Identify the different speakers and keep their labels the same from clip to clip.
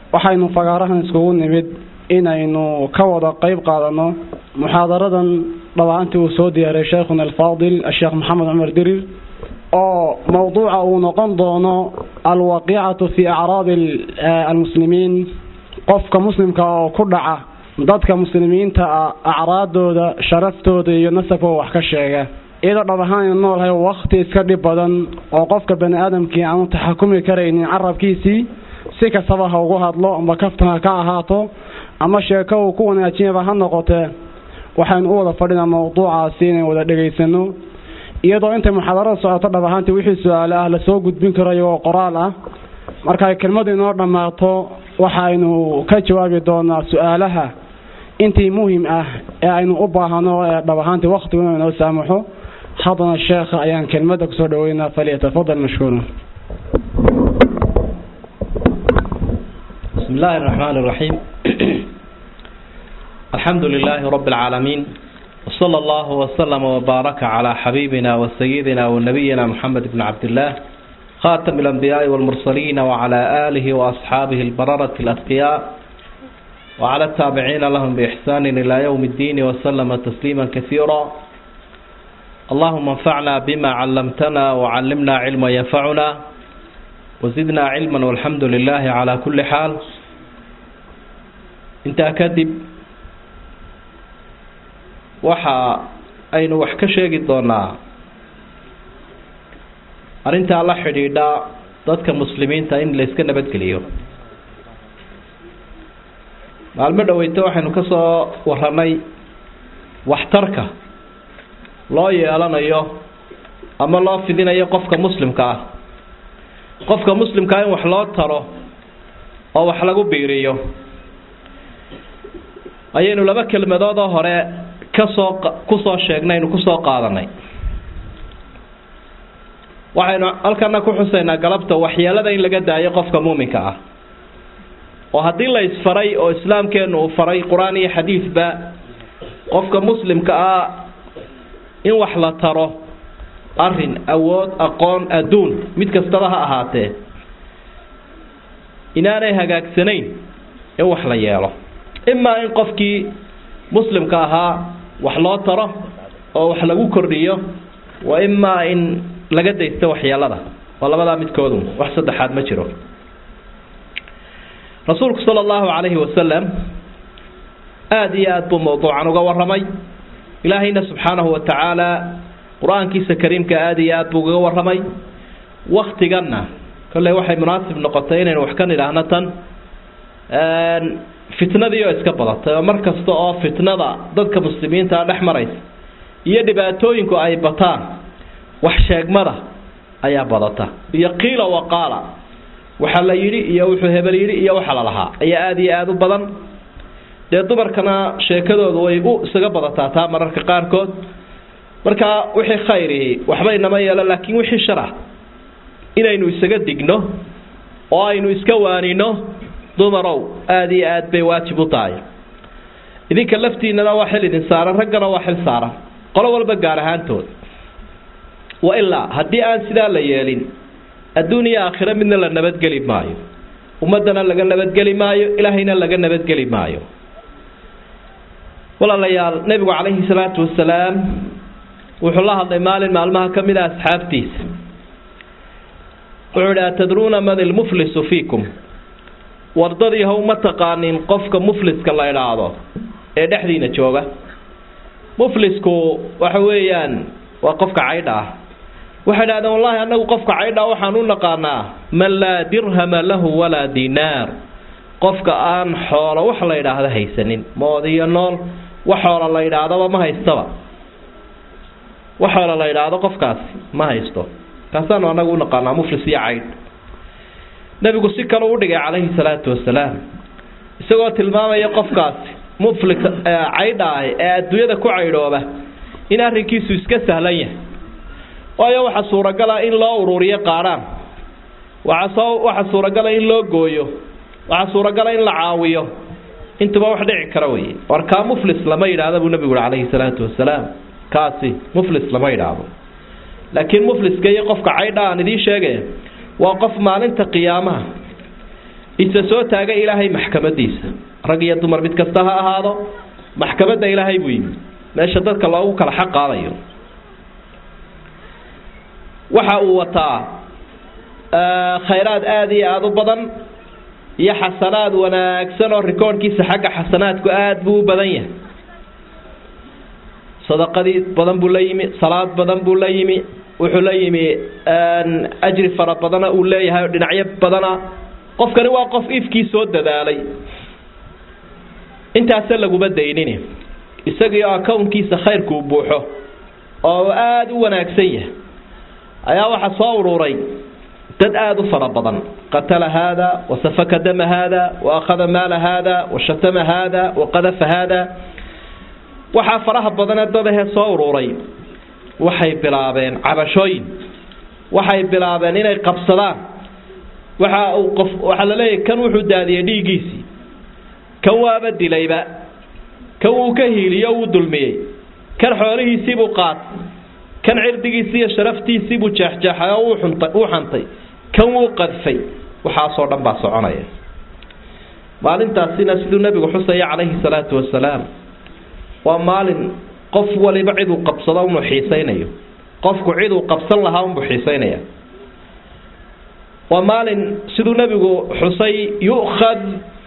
Speaker 1: waxaynu fagaarahan iskugu nimid inaynu ka wada qeyb qaadano muxaadaradan dhawaantii uu soo diyaaray sheikhuna alfaadil asheekh maxamed cumar dirir oo mowduuca uu noqon doono alwaqiicatu fi acraadi almuslimiin qofka muslimka oo ku dhaca dadka muslimiinta ah acraadooda sharaftooda iyo nasabkooda wax ka sheega iyadoo dhab ahaan aynu noolahay wakti iska dhib badan oo qofka bani aadamkii aanu taxakumi karaynin carabkiisii si kastaba ha ugu hadlo amba kaftan ha ka ahaato ama sheeko uu ku wanaajiyaba ha noqotee waxaynu u wada fadhinaa mowduucaasi inaynu wada dhegaysano iyadoo intay muxaadarada socoto dhab ahaantii wixii su-aale ah lasoo gudbin karo iyagoo qoraal ah markay kelmadu inoo dhammaato waxaynu ka jawaabi doonaa su-aalaha intii muhim ah ee aynu u baahano ee dhab ahaantii waktigu inuu inoo saamaxo haddana sheekha ayaan kelmadda kusoo dhaweynaa falyatafadal mashkuura
Speaker 2: بسم الله الرحمن الرحيم الحمد لله رب العالمين وصلى الله وسلم وبارك على حبيبنا وسيدنا ونبينا محمد بن عبد الله خاتم الأنبياء والمرسلين وعلى آله وأصحابه البررة الأتقياء وعلى التابعين لهم بإحسان إلى يوم الدين وسلم تسليما كثيرا اللهم انفعنا بما علمتنا وعلمنا علما ينفعنا وزدنا علما والحمد لله على كل حال intaa kadib waxa aynu wax ka sheegi doonaa arrintaa la xidhiidha dadka muslimiinta in la iska nabadgeliyo maalmo dhaweyto waxaynu ka soo waranay waxtarka loo yeelanayo ama loo fidinayo qofka muslimka ah qofka muslimkaa in wax loo taro oo wax lagu biiriyo ayaynu laba kelmadoodoo hore kasoo kusoo sheegnay aynu kusoo qaadanay waxaynu halkana ku xusaynaa galabta waxyeelada in laga daayo qofka muuminka ah oo haddii la isfaray oo islaamkeenu uu faray qur-aan iyo xadiidba qofka muslimka ah in wax la taro arrin awood aqoon adduun mid kastaba ha ahaatee inaanay hagaagsanayn in wax la yeelo imaa in qofkii muslimka ahaa wax loo taro oo wax lagu kordhiyo wa imaa in laga daysto waxyeelada waa labadaa midkoodu wax saddexaad ma jiro rasuulku sala allahu calayhi wasalam aada iyo aada buu mawduucan uga warramay ilaahayna subxaanahu wa tacaala qur-aankiisa kariimka aada iyo aada buu ugaga warramay waktiganna kolley waxay munaasib noqotay inaynu wax ka nidhaahno tan fitnadii oo iska badatay oo mar kasta oo fitnada dadka muslimiintaa dhex maraysa iyo dhibaatooyinku ay bataan wax sheegmada ayaa badata iyo qiila waqaala waxa la yidhi iyo wuxuu hebel yidhi iyo waxa la lahaa ayaa aada iyo aada u badan dee dumarkana sheekadoodu way u isaga badataa taa mararka qaarkood marka wixii khayrihi waxba inama yeelo laakiin wixii sharax inaynu isaga digno oo aynu iska waanino dumarow aada iyo aad bay waajib u tahay idinka laftiinana waa xil idin saaran raggana waa xil saaran qolo walba gaar ahaantood wa ilaa haddii aan sidaa la yeelin adduun iyo aakhiro midna la nabadgeli maayo ummaddana laga nabadgeli maayo ilaahayna laga nabadgeli maayo walaalayaal nebigu calayhi salaatu wasalaam wuxuu la hadlay maalin maalmaha ka mid a asxaabtiisa wuxuu idhi atadruuna man ilmuflisu fiikum wardadii how ma taqaanin qofka mufliska la idhaahdo ee dhexdiina jooga muflisku waxa weeyaan waa qofka caydha ah waxay idhahdeen wallahi annagu qofka caydha waxaan u naqaanaa man laa dirhama lahu walaa dinaar qofka aan xoolo wax la idhaahdo haysanin mood iyo nool wax xoola la idhaahdaba ma haystaba wax xoola la idhaahdo qofkaasi ma haysto kaasaanu annagu u naqaanaa muflis iyo caydh nebigu si kale u dhigay calayhi salaatu wasalaam isagoo tilmaamaya qofkaasi muflis caydha ah ee adduunyada ku caydhooba in arrinkiisu iska sahlan yahay waayo waxaa suuragala in loo ururiyo qaadhaan waxasoo waxaa suuragala in loo gooyo waxaa suuragala in la caawiyo intuba wax dhici kara weye war kaa muflis lama yidhaahda buu nebigu ui calayhi salaatu wasalaam kaasi muflis lama yidhaahdo laakiin mufliska iyo qofka caydha aan idiin sheegaya waa qof maalinta qiyaamaha isa soo taaga ilaahay maxkamadiisa rag iyo dumar mid kasta ha ahaado maxkamadda ilaahay buu yimi meesha dadka loogu kala xaq qaadayo waxa uu wataa khayraad aada iyo aada u badan iyo xasanaad wanaagsan oo rikoodhkiisa xagga xasanaadku aada buu u badan yahay sadaqadii badan buu la yimi salaad badan buu la yimi wuxuu la yimi ajri fara badana uu leeyahay oo dhinacyo badana qofkani waa qof ifkii soo dadaalay intaasa laguma daynini isagiio akownkiisa khayrkuu buuxo oo aada u wanaagsan yahay ayaa waxaa soo ururay dad aada u fara badan qatala haada wasafaka dama haada waakhada maala haada washatama haada waqadafa haada waxaa faraha badane dadahee soo ururay waxay bilaabeen cabashooyin waxay bilaabeen inay qabsadaan waxa uu qof waxaa la leeyahay kan wuxuu daadiyey dhiiggiisii kan waaba dilayba kan wuu ka hiiliyo wuu dulmiyey kan xoolihiisiibuu qaatay kan cirdigiisii iyo sharaftiisiibuu jeexjeexay oo wuu xantay kan wuu qadfay waxaasoo dhan baa soconaya maalintaasina siduu nebigu xusaya calayhi salaatu wasalaam waa maalin qof waliba ciduu qabsado unuu xiisaynayo qofku ciduu qabsan lahaa unbuu xiisaynaya waa maalin siduu nebigu xusay yu'khad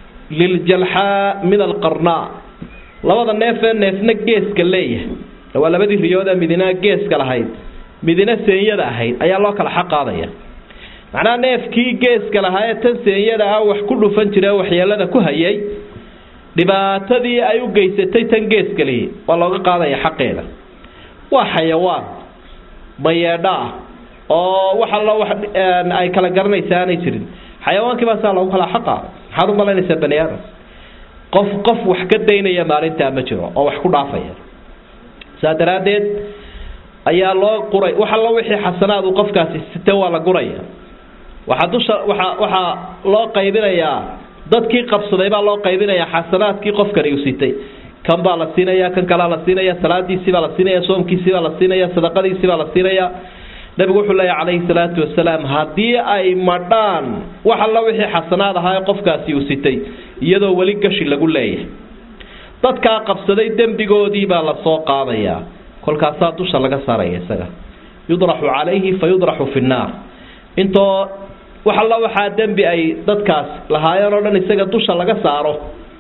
Speaker 2: liljalxaa min alqarnaa labada neefee neefna geeska leeyahay waa labadii riyooda midina geeska lahayd midina seenyada ahayd ayaa loo kala xaq qaadaya macnaha neefkii geeska lahaa ee tan seenyada ah wax ku dhufan jira waxyeelada ku hayay dhibaatadii ay u geysatay tan geeskalihi waa looga qaadaya xaqeeda waa xayawaan mayeedho ah oo wax allo wax ay kala garanaysa aanay jirin xayawaankii baa saa loogu kala xaqa maxaad u malaynaysaa bani aadam qof qof wax ka daynaya maalintaa ma jiro oo wax ku dhaafaya saa daraaddeed ayaa loo quray wax allo wixii xasanaad uu qofkaasi site waa la guraya waxaa dusha waxa waxaa loo qaybinayaa dadkii qabsaday baa loo qaybinayaa xasanaadkii qofkani uu sitay kan baa la siinaya kan kalaa la siinaya salaadiisii baa la siinaya soomkiisii baa la siinaya sadaqadiisii baa la siinaya nabigu wuxuu leeyahy calayhi salaatu wasalaam haddii ay madhaan wax alla wixii xasanaad ahaa ee qofkaasi uu sitay iyadoo weli gashi lagu leeyahay dadkaa qabsaday dembigoodii baa la soo qaadayaa kolkaasaa dusha laga saaraya isaga yudraxu calayhi fa yudraxu fi nnaar intoo wax alla waxaa dembi ay dadkaas lahaayeen oo dhan isaga dusha laga saaro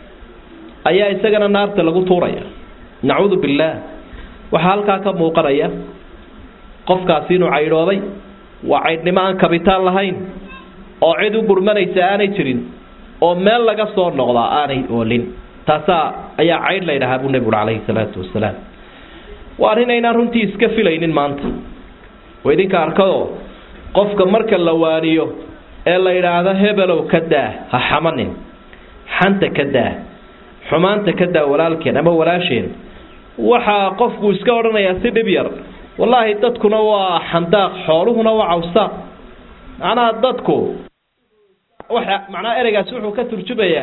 Speaker 2: ayaa isagana naarta lagu tuuraya nacuudu billaah waxaa halkaa ka muuqanaya qofkaasi inuu caydhooday waa caydhnimo aan kabitaan lahayn oo cid u gurmanaysa aanay jirin oo meel laga soo noqdaa aanay oolin taasaa ayaa caydh la ydhahaa buu nebigu calayhi salaatu wasalaam waa arrin aynaan runtii iska filaynin maanta oo idinka arkadoo qofka marka la waaniyo ee la yidhaahdo hebelow ka daa ha xamanin xanta ka daa xumaanta ka daa walaalkeen ama walaasheen waxaa qofku iska odhanayaa si dhib yar wallaahi dadkuna waa xandaaq xooluhuna waa cawsaaq macnaha dadku waxa macnaha ereygaasi wuxuu ka turjumayaa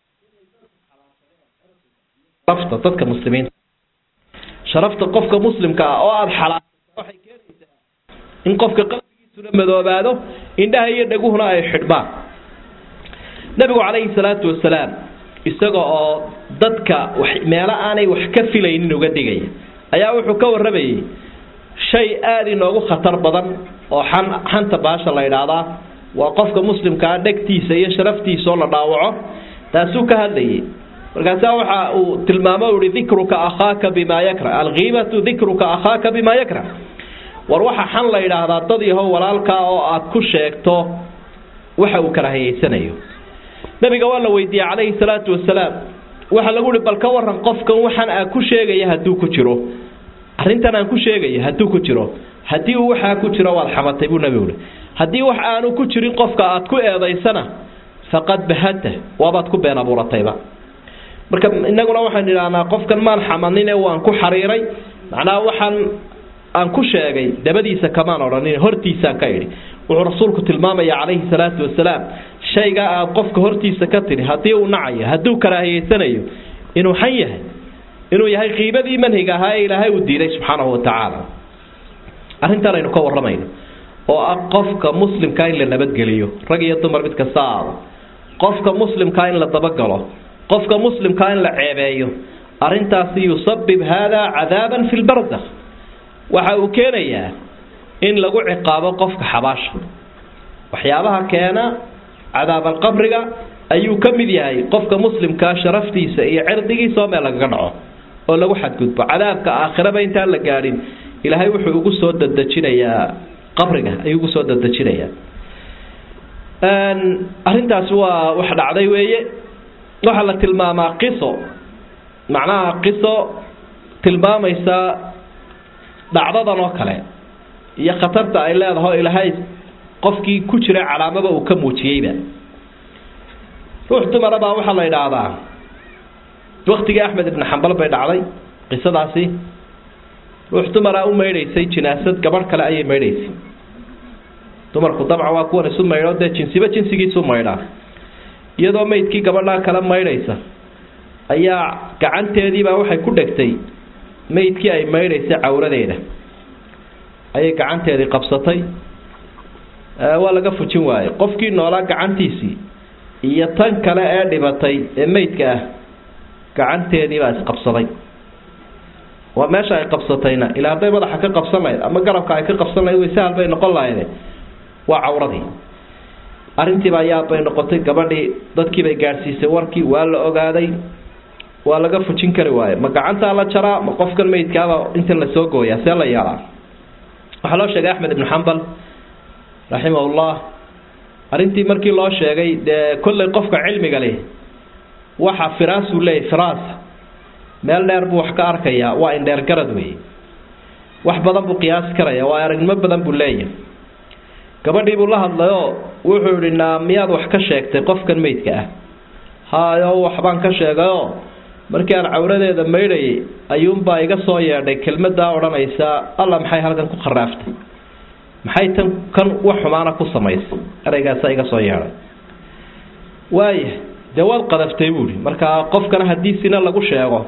Speaker 2: sharafta dadka muslimiinta sharafta qofka muslimka ah oo aada xalaal waxay keenaysaa in qofka qalbigiisuna madoobaado indhaha iyo dhaguhuna ay xidhmaan nabigu calayhi salaatu wasalaam isaga oo dadka wax meelo aanay wax ka filaynin uga digaya ayaa wuxuu ka warramayay shay aada inoogu khatar badan oo xan xanta baasha la yidhaahdaa waa qofka muslimkaa dhegtiisa iyo sharaftiisaoo la dhaawaco taasuu ka hadlayay markaasaa waxa uu tilmaamo u ihi dikruka akhaaka bimaa yakra alkiibatu dikruka akhaaka bimaa yakra war waxa xan la yidhaahdaa dad yahow walaalkaa oo aad ku sheegto waxa uu kala hayeysanayo nabiga waa la weydiiyey calayhi salaatu wasalaam waxaa lagu ihi bal ka waran qofkan waxaan aa ku sheegaya hadduu ku jiro arrintan aan ku sheegaya hadduu ku jiro haddii uu waxaa ku jiro waad xamatay buu nabigu ihi haddii wax aanu ku jirin qofka aad ku eedaysana faqad bahadta waabaad ku been abuuratayba marka inaguna waxaan idhaahnaa qofkan maan xamanine waan ku xariiray macnaha waxaan aan ku sheegay dabadiisa kamaan odhanin hortiisaan ka idhi wuxuu rasuulku tilmaamaya calayhi salaatu wasalaam shaygaa aad qofka hortiisa ka tidhi haddii uu nacayo hadduu karaahiyeysanayo inuu xan yahay inuu yahay qiibadii manhiga ahaa ee ilaahay uu diiday subxaanahu watacaala arrintan aynu ka warramayno oo ah qofka muslimka in la nabadgeliyo rag iyo dumar mid kasta aado qofka muslimkaa in la dabagalo qofka muslimkaa in la ceebeeyo arrintaasi yusabib hada cadaaban fi lbardakh waxa uu keenayaa in lagu ciqaabo qofka xabaasha waxyaabaha keena cadaabalqabriga ayuu ka mid yahay qofka muslimkaa sharaftiisa iyo cirdigiisa oo meel lagaga dhaco oo lagu xadgudbo cadaabka aakhiraba intaan la gaadhin ilaahay wuxuu ugu soo dadejinayaa qabriga ayuu ugu soo dadejinayaa arrintaasi waa wax dhacday weeye waxaa la tilmaamaa qiso macnaha qiso tilmaamaysa dhacdadan oo kale iyo khatarta ay leedahay oo ilaahay qofkii ku jira calaamaba uu ka muujiyeyba ruux dumara baa waxaa la idhaahdaa waktigii axmed ibni xambal bay dhacday qisadaasi ruux dumara u maydhaysay jinaasad gabadh kale ayay maydhaysay dumarku dabcan waa kuwan isu maydho dee jinsiba jinsigiisu maydhaa iyadoo maydkii gabadhaa kale maydhaysa ayaa gacanteediibaa waxay ku dhegtay maydkii ay maydhaysay cawradeeda ayay gacanteedii qabsatay waa laga fujin waayey qofkii noolaa gacantiisii iyo tan kale ee dhibatay ee maydka ah gacanteediibaa isqabsaday waa meesha ay qabsatayna ilaa hadday madaxa ka qabsan lahayd ama garabka ay ka qabsan lahayd way sahal bay noqon lahayde waa cawradii arrintiibaa yaabbay noqotay gabadhii dadkiibay gaadhsiisay warkii waa la ogaaday waa laga fujin kari waaye ma gacantaa la jaraa ma qofkan maydkaaba intan lasoo gooyaa see la yeelaa waxaa loo sheegay axmed ibnu xambal raximahullah arrintii markii loo sheegay dee kollay qofka cilmiga leh waxa firaasuu leeyahy firaas meel dheer buu wax ka arkayaa waa indheer garad weeye wax badan buu qiyaasi karaya waa aragnimo badan buu leeyahay gabadhii buu la hadlayoo wuxuu idhi naa miyaad wax ka sheegtay qofkan meydka ah haayo waxbaan ka sheegayoo markii aan cawradeeda maydhayay ayuunbaa iga soo yeedhay kelmadaa odhanaysa alla maxay halkan ku qaraaftay maxay tan kan wax xumaana ku samaysay ereygaasa iga soo yeedhay waaya dee waad qadaftay buuhi markaa qofkana haddii sina lagu sheego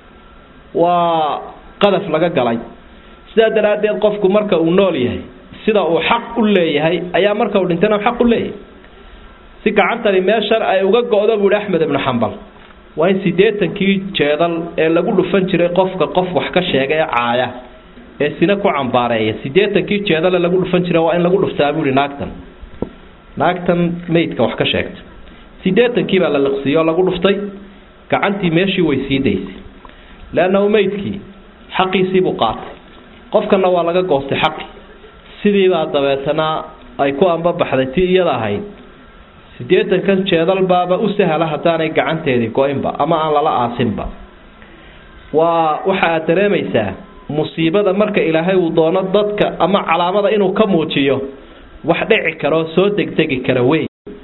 Speaker 2: waa qadaf laga galay sidaa daraaddeed qofku marka uu nool yahay sida uu xaq u leeyahay ayaa marka uu dhintana xaq u leeyahay si gacantani meeshan ay uga go-do buuhi axmed ibnu xambal waa in siddeetankii jeedal ee lagu dhufan jiray qofka qof wax ka sheega ee caaya ee sina ku cambaareeya siddeetankii jeedale lagu dhufan jiray waa in lagu dhuftaa buuhi naagtan naagtan meydka wax ka sheegta siddeetankii baa la liqsiiyo oo lagu dhuftay gacantii meeshii way sii daysay leannahu meydkii xaqiisiibuu qaatay qofkanna waa laga goostay xaqi sidiibaa dabeetana ay ku ambabaxday tii iyada ahayd siddeetankan jeedal baaba u sahla haddaanay gacanteedii go-inba ama aan lala aasinba waa waxa aad dareemaysaa musiibada marka ilaahay uu doono dadka ama calaamada inuu ka muujiyo wax dhici karo soo degdegi kara wey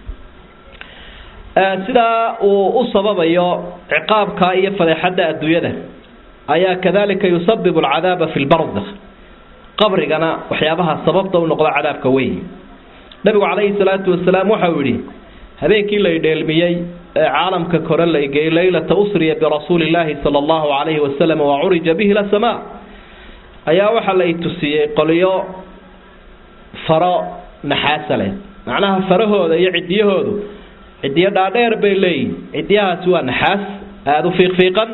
Speaker 2: sidaa uu u sababayo ciqaabka iyo fadeexadda adduunyada ayaa kadalika yusabibu alcadaaba fi lbardakh qabrigana waxyaabaha sababta u noqdo cadaabka weyn nabigu calayhi salaatu wasalaam waxau yidhi habeenkii la idheelmiyey ee caalamka kore la geeyey leylata usriya birasuuli illaahi sala allahu calayhi wasalam wa curija bihi ila samaa ayaa waxaa la itusiyey qolyo faro naxaasa leh macnaha farahooda iyo cidiyahoodu cidiyo dhaadheer bay leeyihin cidiyahaasi waa naxaas aada u fiiqfiiqan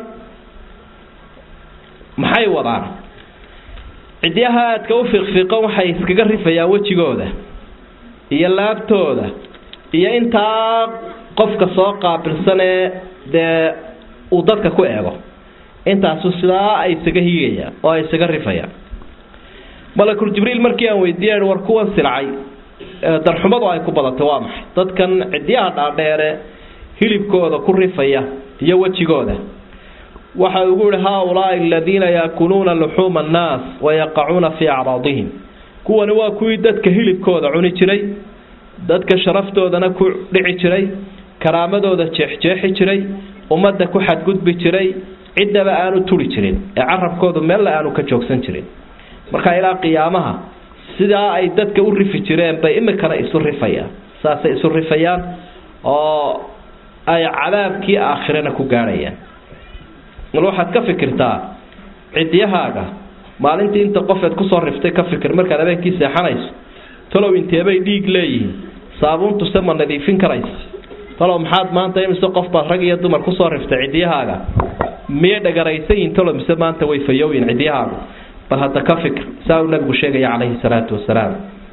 Speaker 2: maxay wadaan cidiyaha aadka u fiiqfiiqan waxay iskaga rifayaan wejigooda iyo laabtooda iyo intaa qofka soo qaabilsan ee dee uu dadka ku eego intaasu sidaa ay isaga higayaan oo ay isaga rifayaan malakul jibriil markii aan weydiiya war kuwan silcay darxumadu ay ku badatay waa maxay dadkan cidiyaha dhaadheere hilibkooda ku rifaya iyo wejigooda waxa ugu yihi haaulaai aladiina yaakuluuna luxuuma annaas wayaqacuuna fii acraadihim kuwani waa kuwii dadka hilibkooda cuni jiray dadka sharaftoodana ku dhici jiray karaamadooda jeexjeexi jiray ummadda ku xadgudbi jiray ciddaba aanu turi jirin ee carabkoodu meella aanu ka joogsan jirin marka ilaa qiyaamaha sidaa ay dadka u rifi jireen bay imikana isu rifayaan saasay isu rifayaan oo ay cadaabkii aakhirana ku gaadhayaan mal waxaad ka fikirtaa cidyahaaga maalintii inta qofeed kusoo riftay ka fikir markaad habeenkii seexanayso talow inteebay dhiig leeyihiin saabuuntuse ma nadiifin karaysa talow maxaad maanta imise qof baad rag iyo dumar kusoo riftay ciddiyahaaga miyay dhagaraysan yihin talow mise maanta way fayooyin ciddiyahaagu bal hadda ka fikr saa uu nabigu sheegaya calayhi salaatu wasalaam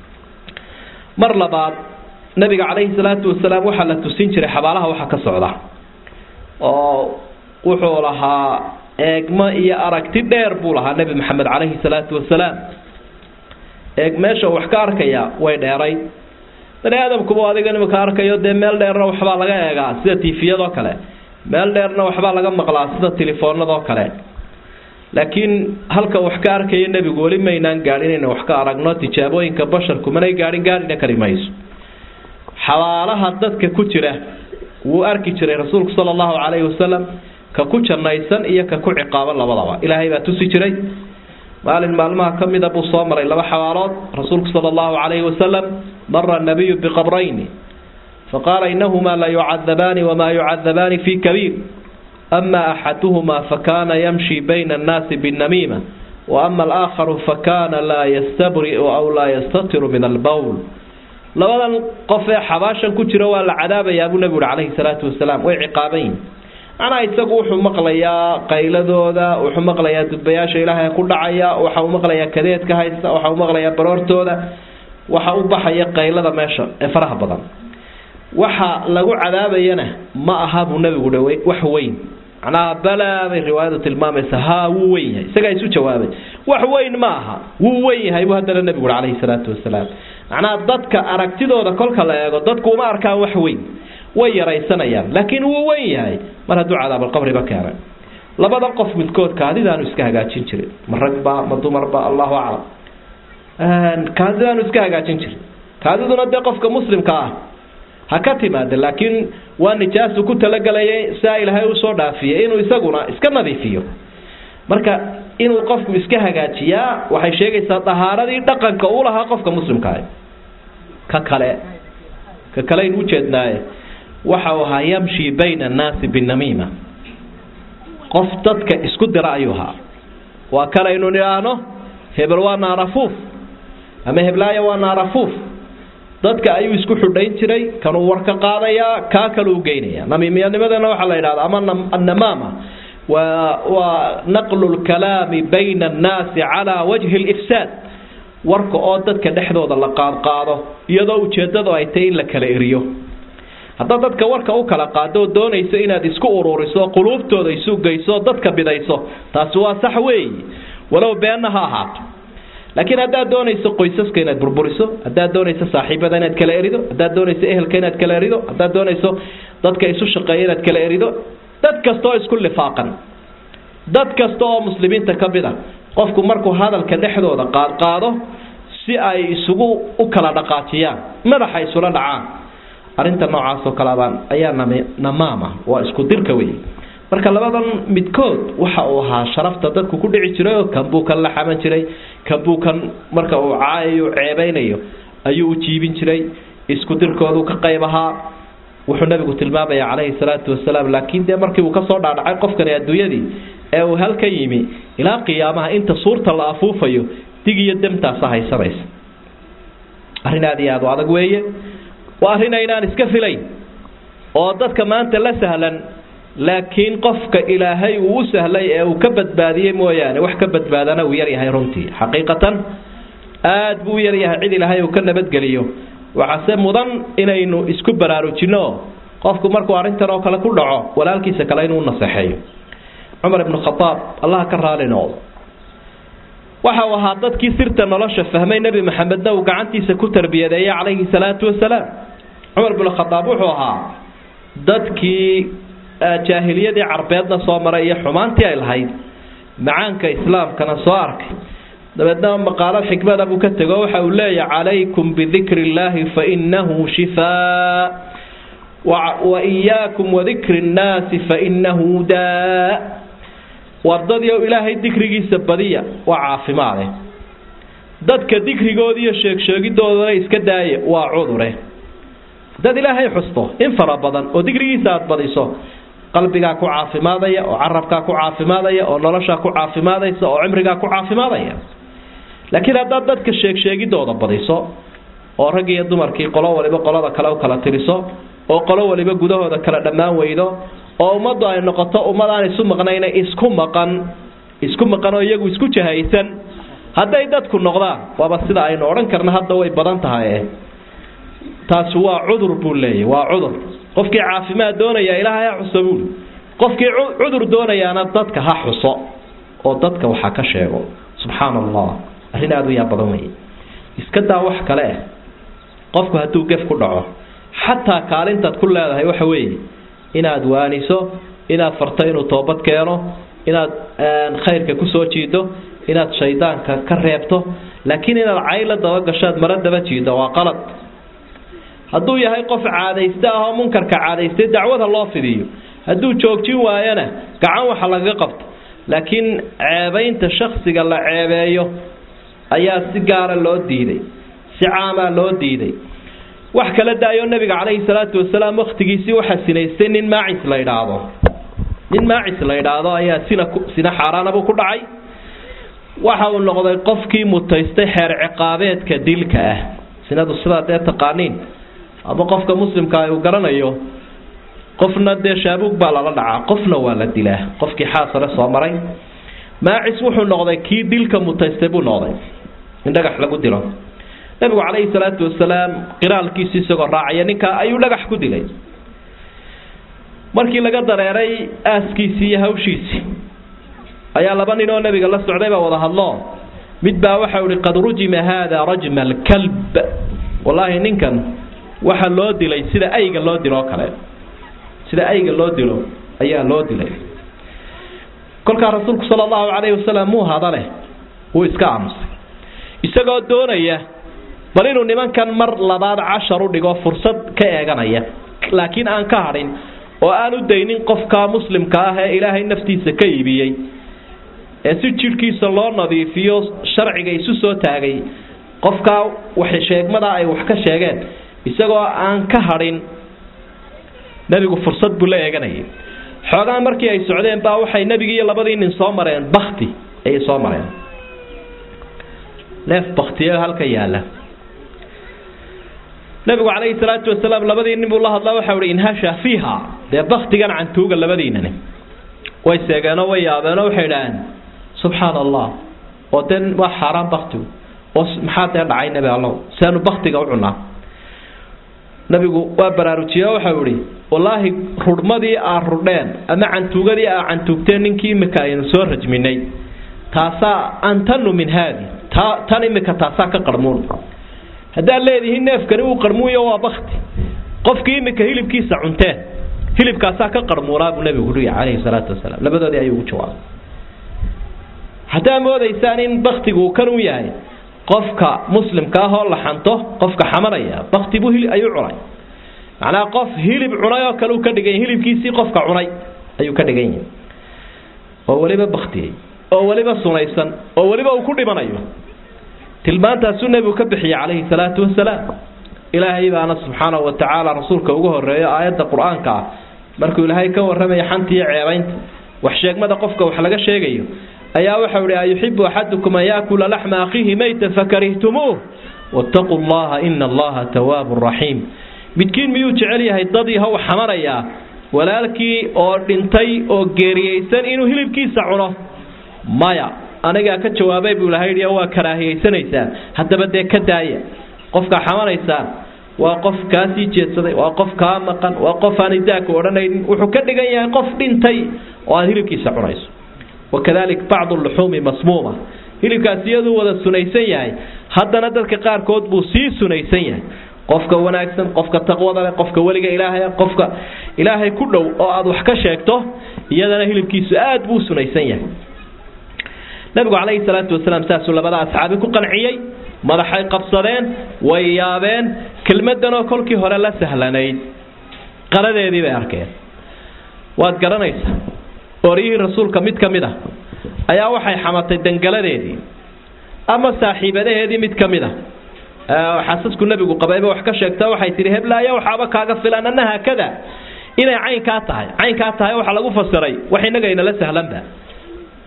Speaker 2: mar labaad nabiga calayhi salaatu wasalaam waxaa la tusin jiray xabaalaha waxa ka socda oo wuxuu lahaa eegmo iyo aragti dheer buu lahaa nebi maxamed calayhi salaatu wasalaam eeg meesha wax ka arkaya way dheeray bani aadamkuba adiga imika arkayo dee meel dheerna waxbaa laga eegaa sida tifiyadoo kale meel dheerna waxbaa laga maqlaa sida telefoonadoo kale laakiin halka wax ka arkaya nebigu weli maynaan gaadhin inaynu wax ka aragno tijaabooyinka basharku manay gaadhin gaadhina kari mayso xabaalaha dadka ku jira wuu arki jiray rasuulku sala allahu calayhi wasalam ka ku jannaysan iyo ka ku ciqaaban labadaba ilaahay baa tusi jiray maalin maalmaha ka mida buu soo maray laba xabaalood rasuulku sala allahu calayhi wasalam mara nabiyu biqabrayni faqaala inahumaa la yucadabaani wamaa yucadabaani fi kabiir ama axaduhuma fakana yamshi bayna annaasi binnamiima waama alaakharu fakana laa yastabri'u aw laa yastatiru min albowl labadan qof ee xabaashan ku jira waa la cadaabayaa buu nebigu uhi calayhi salaatu wasalaam way ciqaaban yihin macnaha isagu wuxuu maqlayaa qayladooda wuxuu maqlayaa dudbayaasha ilaahay ku dhacaya waxa uu maqlayaa kadeedka haysta waxa uu maqlayaa baroortooda waxa u baxaya qaylada meesha ee faraha badan waxa lagu cadaabayana ma aha buu nebigu dhawe wax weyn macnaha balaa bay riwaayadu tilmaamaysa haa wuu weyn yahay isagaa isu jawaabay wax weyn ma aha wuu weyn yahay buu haddana nebigu uhi calayhi salaatu wasalaam macnaha dadka aragtidooda kolka la eego dadku uma arkaan wax weyn way yaraysanayaan laakiin wuu weyn yahay mar hadduu cadaabalqabriba keenay labada qof midkood kaadidaanu iska hagaajin jirin ma ragba ma dumarba allahu aclam kaadidaanu iska hagaajin jirin kaadiduna dee qofka muslimka ah ha ka timaada laakiin waa nijaasu ku talagelayay siaa ilaahay usoo dhaafiyay inuu isaguna iska nadiifiyo marka inuu qofku iska hagaajiyaa waxay sheegaysaa dahaaradii dhaqanka uu lahaa qofka muslimkaah ka kale ka kale aynu ujeednaaye waxa uu ahaa yamshi bayna annaasi binamiima qof dadka isku dira ayuu ahaa waa kalaynu nidhaahno hebel waa naarafuuf ama heblaaya waa naarafuuf dadka ayuu isku xudhayn jiray kanuu war ka qaadayaa kaa kaleu geynaya namiimiyanimadana waxaa la yidhahda ama annamaama waa waa naqlu lkalaami bayna annaasi calaa wajhi lifsaad warka oo dadka dhexdooda la qaadqaado iyadoo ujeedadu ay tahay in la kala eriyo haddaad dadka warka u kala qaado oo doonayso inaad isku ururiso quluubtooda isu geyso dadka bidayso taasi waa sax weeyi walow beenna ha ahaato laakiin haddaad doonayso qoysaska inaad burburiso haddaad doonayso saaxiibada inaad kala erido haddaad doonayso ehelka inaad kala erido haddaad doonayso dadka isu shaqeeya inaad kala erido dad kasta oo isku lifaaqan dad kasta oo muslimiinta ka mid a qofku markuu hadalka dhexdooda qaadqaado si ay isugu u kala dhaqaajiyaan madaxa isula dhacaan arrinta noocaasoo kaleabaan ayaa namaama waa isku dirka wey marka labadan midkood waxa uu ahaa sharafta dadku ku dhici jiray oo kan buu kan la xaman jiray kan buu kan marka uu caayayo ceebaynayo ayuu u jiibin jiray isku dirkoodu ka qayb ahaa wuxuu nabigu tilmaamaya calayhi salaatu wasalaam laakiin dee markii uu kasoo dhaadhacay qofkani adduunyadii ee uu halka yimi ilaa qiyaamaha inta suurta la afuufayo dig iyo demtaasa haysanaysa arrin aada iyo aad u adag weeye waa arrin aynaan iska filayn oo dadka maanta la sahlan laakiin qofka ilaahay uu u sahlay ee uu ka badbaadiyey mooyaane wax ka badbaadana uu yaryahay runtii xaqiiqatan aad buu u yaryahay cid ilaahay uu ka nabadgeliyo waxaase mudan inaynu isku baraarujinno qofku markuu arrintan oo kale ku dhaco walaalkiisa kale inuu naseexeeyo cumar ibnu khadaab allaha ka raali noqdo waxa uu ahaa dadkii sirta nolosha fahmay nebi maxamedna uu gacantiisa ku tarbiyadeeyey calayhi salaatu wasalaam cumar ibnu khadaab wuxuu ahaa dadkii jaahiliyadii carbeedna soo maray iyo xumaantii ay lahayd macaanka islaamkana soo arkay dabeedna maqaalad xikmada buu ka tego waxa uu leeyahay calaykum bidikri illaahi fainahu shifaa wa iyaakum wadikri nnaasi fainahu daa wardadiio ilaahay dikrigiisa badiya waa caafimaade dadka dikrigoodi iyo sheegsheegidoodana iska daaya waa cudure dad ilaahay xusto in fara badan oo dikrigiisa aada badiso qalbigaa ku caafimaadaya oo carabkaa ku caafimaadaya oo noloshaa ku caafimaadaysa oo cimrigaa ku caafimaadaya laakiin haddaad dadka sheegsheegidooda badiso oo rag iyo dumarkii qolo waliba qolada kale u kala tiriso oo qolo waliba gudahooda kala dhammaan weydo oo ummaddu ay noqoto ummad aan isu maqnayna isku maqan isku maqan oo iyagu isku jahaysan hadday dadku noqdaan waaba sida aynu odhan karna hadda way badan tahay taasi waa cudur buu leeyahy waa cudur qofkii caafimaad doonaya ilaahay ha xuso buuli qofkii cudur doonayaana dadka ha xuso oo dadka waxa ka sheego subxaana allah arrin aada u yaa badan wey iska daa wax kale ah qofku hadduu gef ku dhaco xataa kaalintaad ku leedahay waxa weeye inaad waaniso inaad farto inuu toobad keeno inaad khayrka kusoo jiido inaad shaydaanka ka reebto laakiin inaad cayla dabagashaad mara daba jiido waa qalad hadduu yahay qof caadayste ah oo munkarka caadaystay dacwada loo fidiyo hadduu joojin waayana gacan waxa lagaga qabto laakiin ceebaynta shaksiga la ceebeeyo ayaa si gaara loo diiday si caamaa loo diiday wax kala daayo nabiga calayhi salaatu wasalaam wakhtigiisii waxaa sinaystay nin maacis la idhaahdo nin maacis la idhaahdo ayaa sina sina xaaraanabuu ku dhacay waxa uu noqday qofkii mutaystay xeer ciqaabeedka dilka ah sinadu sidaa dee taqaaniin ama qofka muslimka uu garanayo qofna dee shaabuug baa lala dhacaa qofna waa la dilaa qofkii xaasare soo maray maacis wuxuu noqday kii dilka mutaystay buu noqday in dhagax lagu dilo nabigu calayhi salaatu wasalaam qiraalkiisi isagoo raacaya ninka ayuu dhagax ku dilay markii laga dareeray aaskiisii iyo hawshiisii ayaa laba nin oo nabiga la socday baa wada hadlo mid baa waxa ihi qad rujima haada rajma alkalb wallaahi ninkan waxa loo dilay sida ayga loo dilo oo kale sida ayga loo dilo ayaa loo dilay kolkaa rasuulku sala allahu calayhi wasalam muu hadale wuu iska aamusay isagoo doonaya bal inuu nimankan mar labaad cashar u dhigo fursad ka eeganaya laakiin aan ka hadhin oo aan u daynin qofka muslimka ah ee ilaahay naftiisa ka iibiyey ee si jidhkiisa loo nadiifiyo sharciga isu soo taagay qofkaa wax sheegmada ay wax ka sheegeen isagoo aan ka hadhin nebigu fursad buu la eeganayay xoogaa markii ay socdeen baa waxay nebigii iyo labadii nin soo mareen bakti ayay soo mareen neef baktiyo halka yaala nabigu calayhi salaatu wasalaam labadii nin buu la hadlaa waxau ihi inhasha fiiha dee baktigan cantuuga labadiinani way seegeenoo way yaabeenoo waxay idhaaheen subxaana allah oo dee waa xaaraan baktigu oo maxaa dee dhacay nebi allow seenu baktiga u cunaa nabigu waa baraarujiye waxau ihi wallaahi rudhmadii aa rudheen ama cantuugadii aa cantuugteen ninkii imika aynu soo rajminay taasaa antanu min haadi ta tan imika taasaa ka qarmuun haddaad leedihiin neefkani uu qarmuuyo waa bakti qofkii imika hilibkiisa cunteen hilibkaasaa ka qarmuunaa buu nabigu uhi calayhi salaatu wasalaam labadoodii ayuu ugu jawaabay haddaa moodaysaan in baktigu kan u yahay qofka muslimka ah oo la xanto qofka xamanaya bakti buu hili ayuu cunay macnaha qof hilib cunay oo kale uu ka dhigan yahy hilibkiisii qofka cunay ayuu ka dhigan yahay oo weliba baktiyey oo weliba sunaysan oo weliba uu ku dhimanayo tilmaantaasuu nebigu ka bixiyey calayhi salaatu wasalaam ilaahay baana subxaanahu wa tacaala rasuulka ugu horeeyo aayadda qur-aanka ah markuu ilaahay ka warramaya xanta iyo ceebaynta wax sheegmada qofka wax laga sheegayo ayaa waxau ihi ayuxibu axadukum an yaakula laxma akhiihi maytan fakarihtumuuh wattaquu llaha ina allaha tawaabun raxiim midkiin miyuu jecel yahay dad yahow xamanayaa walaalkii oo dhintay oo geeriyeysan inuu hilibkiisa cuno maya anigaa ka jawaabay buu ilahay yidhi waa karaahiyaysanaysaa haddaba dee ka daaya qofka xamanaysaan waa qof kaa sii jeedsaday waa qof kaa maqan waa qof aan idaaka odhanaynin wuxuu ka dhigan yahay qof dhintay oo aad hilibkiisa cunayso wakadalik bacdu luxuumi masmuuma hilibkaasi iyaduu wada sunaysan yahay haddana dadka qaarkood buu sii sunaysan yahay qofka wanaagsan qofka taqwada leh qofka weliga ilaahay qofka ilaahay ku dhow oo aad wax ka sheegto iyadana hilibkiisu aad buu sunaysan yahay nabigu calayhi salaatu wasalaam saasuu labada asxaabi ku qanciyey madaxay qabsadeen way yaabeen kelmadanoo kolkii hore la sahlanayd qaradeedii bay arkeen waad garanaysaa oryihii rasuulka mid ka mid ah ayaa waxay xamatay dangaladeedii ama saaxiibadaheedii mid ka mid a xasasku nebigu qabayba wax ka sheegta waxay tihi heblaaya waxaaba kaaga filan anna haakada inay caynkaa tahay caynkaa tahay waxaa lagu fasiray wax inaga inala sahlanba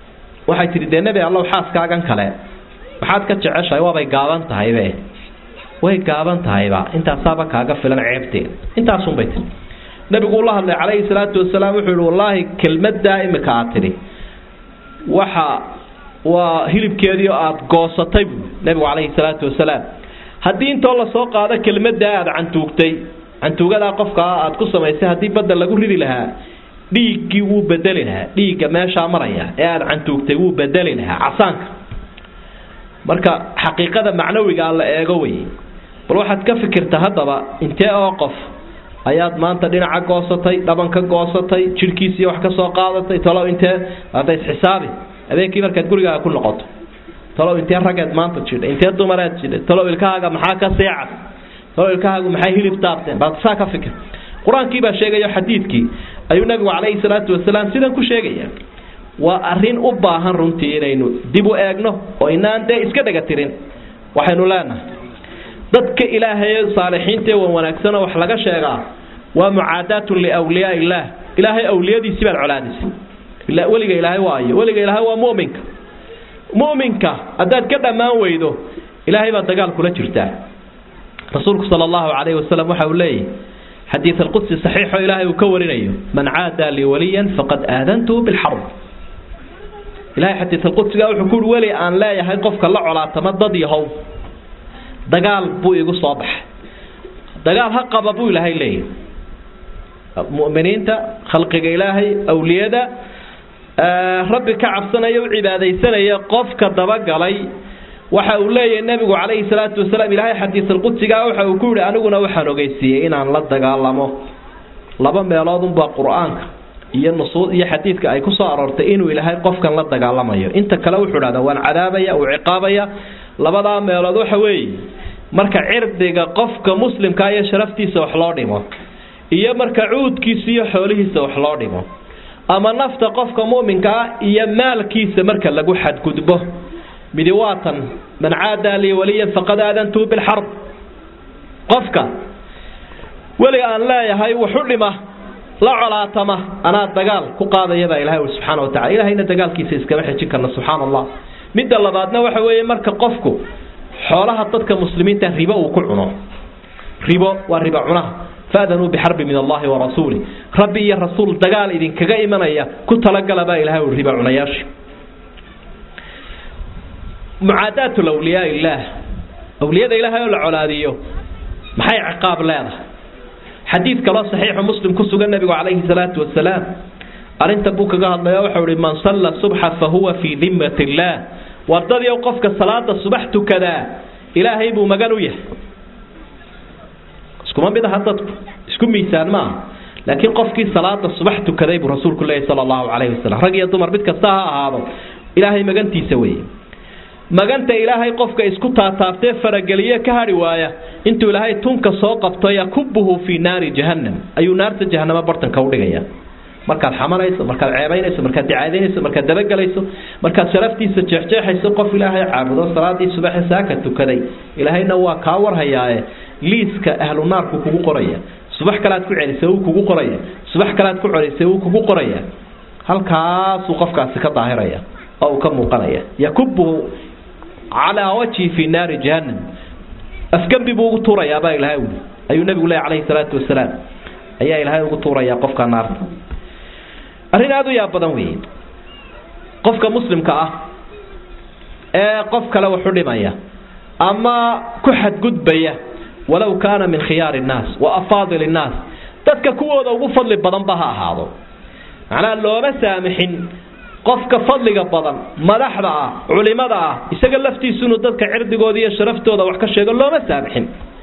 Speaker 2: waxay tihi dee nebi allow xaaskaagan kale maxaad ka jeceshahay waabay gaaban tahaybe way gaaban tahayba intaasaaba kaaga filan ceebteeda intaasunbay tii nabigu ula hadlay calayhi salaatu wasalaam wuxuu yihi wallaahi kelmaddaa imika aad tidhi waxa waa hilibkeedii oo aada goosatay buu nabigu calayhi salaatu wasalaam haddii intoo lasoo qaado kelmaddaa aada cantuugtay cantuugadaa qofkaa aada ku samaysay haddii badda lagu ridi lahaa dhiiggii wuu bedeli lahaa dhiigga meeshaa maraya ee aada cantuugtay wuu bedeli lahaa casaanka marka xaqiiqada macnawigaa la eego wey bal waxaad ka fikirta haddaba intee oo qof ayaad maanta dhinaca goosatay dhabanka goosatay jidhkiisii wax ka soo qaadatay talow intee hadda isxisaabi habeenkii markaad gurigaaga ku noqoto talow intee raggeed maanta jidha intee dumareed jidha talow ilkahaaga maxaa ka seecas talow ilkahaagu maxay hilib taabteen baad saa ka fikir qur-aankii baa sheegaya xadiidkii ayuu nabigu calayhi salaatu wasalaam sidan ku sheegaya waa arrin u baahan runtii inaynu dib u eegno oo inaan dee iska dhega tirin waxaynu leenahay dadka ilaahay saalixiinta wan wanaagsanoo wax laga sheegaa waa mucaadaatun liwliyaa illaah ilaahay awliyadiisii baad colaadisay weliga ilaahay waayo weliga ilaahay waa muminka muminka haddaad ka dhammaan weydo ilaahay baad dagaal kula jirtaa rasuulku sala allahu calayhi wasalam waxa uu leeyahy xadiid alqudsi saxiixoo ilaahay uu ka warinayo man caadaa lii waliyan faqad aadantuhu bilxarb ilahay xadiid alqudsiga wuxuu kuui weli aan leeyahay qofka la colaatama dad yahow dagaal buu igu soo baxay dagaal ha qaba buu ilaahay leeyahy mu'miniinta khalqiga ilaahay awliyada rabbi ka cabsanaya u cibaadaysanaya qofka dabagalay waxa uu leeyahay nebigu calayhi salaatu wasalaam ilaahay xadiisalqudsigaa waxa uu ku yihi aniguna waxaan ogeysiiyey inaan la dagaalamo laba meeloodunbaa qur-aanka iyo nusuud iyo xadiidka ay ku soo aroortay inuu ilaahay qofkan la dagaalamayo inta kale wuxuu dhahdaa waan cadaabaya uu ciqaabaya labadaa meelood waxa weeye marka cirdiga qofka muslimkaa iyo sharaftiisa wax loo dhimo iyo marka cuudkiisa iyo xoolihiisa wax loo dhimo ama nafta qofka mu'minkaa iyo maalkiisa marka lagu xadgudbo midi waatan man caadaa lii waliyan faqad aadantuu bilxarb qofka weli aan leeyahay waxu dhima la colaatama anaa dagaal ku qaadayabaa ilahay ui subxaana wa tacala ilahayna dagaalkiisa iskama xejin karna subxaana allah midda labaadna waxa weeye marka qofku xoolaha dadka muslimiinta ribo uu ku cuno ribo waa ribo cunaha faadanuu bixarbi min allahi wa rasuuli rabbi iyo rasuul dagaal idinkaga imanaya ku talagala baa ilahay ui ribo cunayaasha mucaadaatu awliyaa illaah awliyada ilaahay oo la colaadiyo maxay ciqaab leedahay xadiid kaloo saxiixu muslim ku sugan nabigu calayhi salaatu wasalaam arrintan buu kaga hadlaya waxau ihi man salla subxa fa huwa fii dimmat illaah wardadii qofka salaada subax tukadaa ilaahay buu magan u yahay iskuma mid aha dadku isku miisaan ma aha laakiin qofkii salaada subax tukaday buu rasuulku leeyahy sala allahu calayhi wasalam rag iyo dumar mid kasta ha ahaado ilaahay magantiisa weeye maganta ilaahay qofka isku taataabtee farageliye ka hadhi waaya intuu ilaahay tunka soo qabto yakubuhu fii naari jahannam ayuu naarta jahanamo bartanka udhigaya markaad xamanayso markaad ceebaynayso markaad dicaadaynayso markaad dabagelayso markaad sharaftiisa jeexjeexayso qof ilaahay caabudo salaadii subaxe saaka tukaday ilaahayna waa kaa warhayaae liiska ahlu naarku kugu qoraya subax kalead ku celisay wuu kugu qoraya subax kalead ku celisay wuu kugu qoraya halkaasuu qofkaasi ka daahiraya oo uu ka muuqanaya yakubuhu calaa wajhi fii naari jahannam afgembi buu ugu tuurayaabaa ilahay ui ayuu nabigu leey calayhi salaatu wasalaam ayaa ilaahay ugu tuurayaa qofka naarta arrin aada u yaab badan weeye qofka muslimka ah ee qof kale waxu dhimaya ama ku xadgudbaya walow kaana min khiyaari innaas wa afaadil innaas dadka kuwooda ugu fadli badanba ha ahaado macnaha looma saamixin qofka fadliga badan madaxda ah culimada ah isaga laftiisu inuu dadka cirdigooda iyo sharaftooda wax ka sheego looma saamixin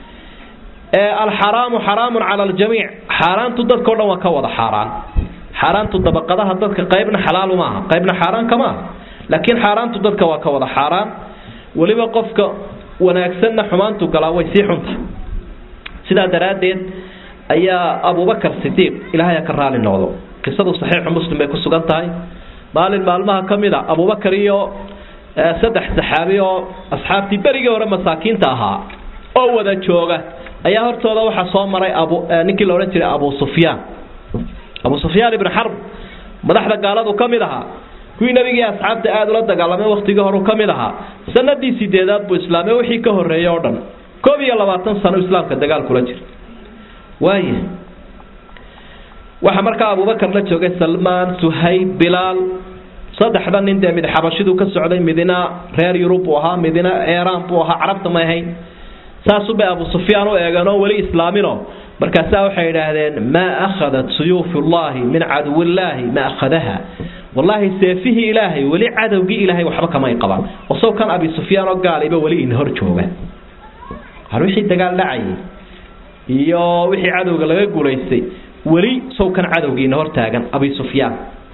Speaker 2: alxaraamu xaraamun cala aljamiic xaaraantu dadkao dhan waa ka wada xaaraan xaaraantu dabaqadaha dadka qaybna xalaalu maaha qaybna xaaraan kama aha laakiin xaaraantu dadka waa ka wada xaaraan weliba qofka wanaagsanna xumaantu galaa way sii xunta sidaa daraaddeed ayaa abubakar sidiiq ilaahay ka raali noqdo qisadu saxiixu muslim bay ku sugan tahay maalin maalmaha ka mid a abubakar iyo saddex saxaabi oo asxaabtii berigii hore masaakiinta ahaa oo wada jooga ayaa hortooda waxaa soo maray abu ninkii la odhan jiray abu sufyaan abu sufyaan ibnu xarb madaxda gaaladu ka mid ahaa kuwii nebigii asxaabta aada ula dagaalamay wakhtigii horu ka mid ahaa sanadii sideedaad buu islaamay wixii ka horreeyey oo dhan koob iyo labaatan sano islaamka dagaal kula jira waaya waxaa markaa abubakar la joogay salmaan suhayb bilaal saddexda nin dee mid xabashiduu ka socday midina reer yurub buu ahaa midina eeraan buu ahaa carabta ma ahayn saasubay abu sufyaan u eegeen oo weli islaamino markaasaa waxay idhaahdeen maa akhadat suyuufullaahi min caduwillaahi ma akhadaha wallaahi seefihii ilaahay weli cadowgii ilaahay waxba kamay qaban osow kan abi sufyaan oo gaaliba weli in hor jooga har wixii dagaal dhacayay iyo wixii cadowga laga guulaystay weli sow kan cadowgiina hor taagan abi sufyaan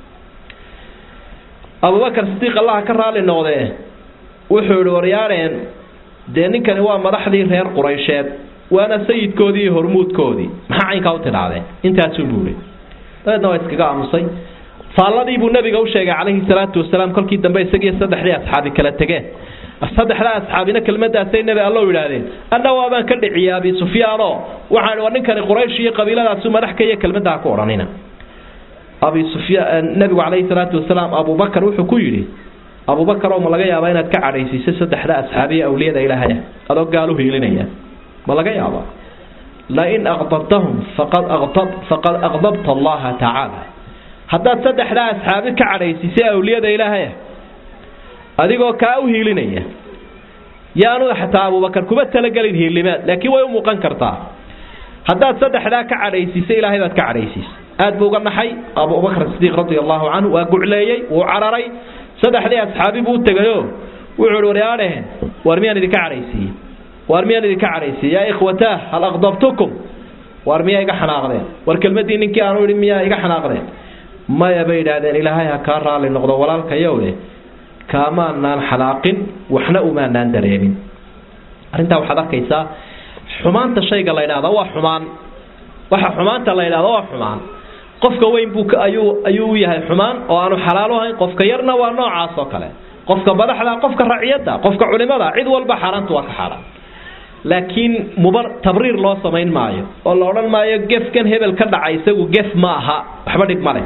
Speaker 2: abubakar sidiiq allaha ka raali noqdee wuxuu yihi waryaadheen dee ninkani waa madaxdii reer quraysheed waana sayidkoodii iyo hormuudkoodii maxaa caynkaa u tidhaahdeen intaasuu buuhi dabeedna waa iskaga aamusay faalladii buu nabiga u sheegay calayhi salaatu wasalaam kolkii dambe isagiiyo saddexdii asxaabi kala tegeen saddexdaa asxaabina kelmadaasay nebi allow yidhaahdeen anna waabaan ka dhiciyay abi sufyaanoo waxaan waa ninkani quraysh iyo qabiiladaasu madax ka iyo kelmaddaa ku odhanina abi sufyaan nabigu calayhi salaatu wasalaam abubakar wuxuu ku yidhi abubakar oo ma laga yaabaa inaad ka cadhaysiiso saddexda asxaabiya awliyada ilaahaya adoo gaal u hiilinaya ma laga yaabaa lain aqdabtahum faqad aqdab faqad aqdabta allaha tacaala haddaad saddexdaa asxaabi ka cadhaysiisay awliyada ilaahaya adigoo kaa u hiilinaya yaanu xataa abubakar kuma talagelin hiilimaad laakiin way u muuqan kartaa haddaad saddexdaa ka cadhaysiisay ilaahay baad ka cadhaysiisay aad buu uga naxay abubakr sidiiq radi allahu canhu waa gucleeyey wuu cararay saddexdii asxaabi buu u tegayo wuxuu hi waryaadhehen waar miyaan idinka cadhaysiiye waar miyaan idinka cadhaysiiye yaa ikhwataah hal aqdabtukum waar miyaa iga xanaaqdeen war kelmadii ninkii aanu idhi miyaa iga xanaaqdeen maya bay idhaahdeen ilaahay ha kaa raali noqdo walaalkayowe kaamaanaan xanaaqin waxna umaanaan dareemin arrintaa waxaad arkaysaa xumaanta shayga la ydhahda waa xumaan waxa xumaanta la ydhahda waa xumaan qofka weyn buu ayuu ayuu u yahay xumaan oo aanu xalaal ahayn qofka yarna waa noocaas oo kale qofka madaxda qofka raciyada qofka culimada cid walba xaaraanta waa ka xaaraan laakiin mubar tabriir loo samayn maayo oo la odhan maayo gefkan hebel ka dhaca isagu gef ma aha waxba dhib male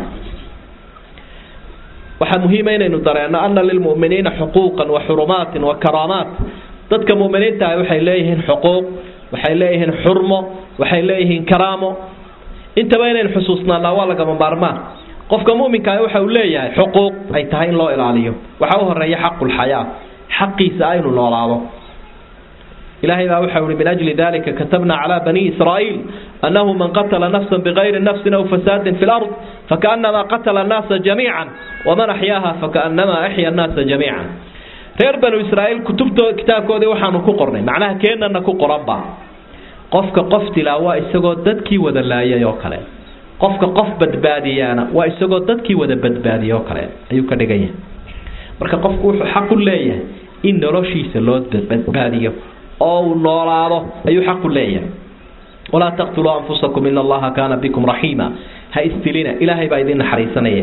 Speaker 2: waxaa muhiima inaynu dareenno ana lilmu'miniina xuquuqan wa xurumaatin wa karaamaat dadka mu'miniinta ah waxay leeyihiin xuquuq waxay leeyihiin xurmo waxay leeyihiin karaamo intaba inaynu xusuusnaanaa waa lagama maarmaan qofka muminkaa waxa uu leeyahay xuquuq ay tahay in loo ilaaliyo waxaa u horeeya xaqulxayaa xaqiisa aynu noolaado ilaahay baa waxa uhi min ajli dalika katabna calaa bani israa'iil annahu man qatala nafsan bigayri nafsin aw fasaadin fi lard fakaanama qatala annaasa jamiican waman axyaaha fakaanama axya annaasa jamiican reer banu israa'iil kutubto kitaabkoodii waxaanu ku qornay macnaha keenana ku qoranba qofka qof dilaa waa isagoo dadkii wada laayay oo kale qofka qof badbaadiyaana waa isagoo dadkii wada badbaadiyay oo kale ayuu ka dhigan yahay marka qofku wuxuu xaq u leeyahay in noloshiisa loo badbaadiyo oo uu noolaado ayuu xaq u leeyahay walaa taqtuluu anfusakum ina allaha kaana bikum raxiima ha isdilina ilaahay baa idin naxariisanaya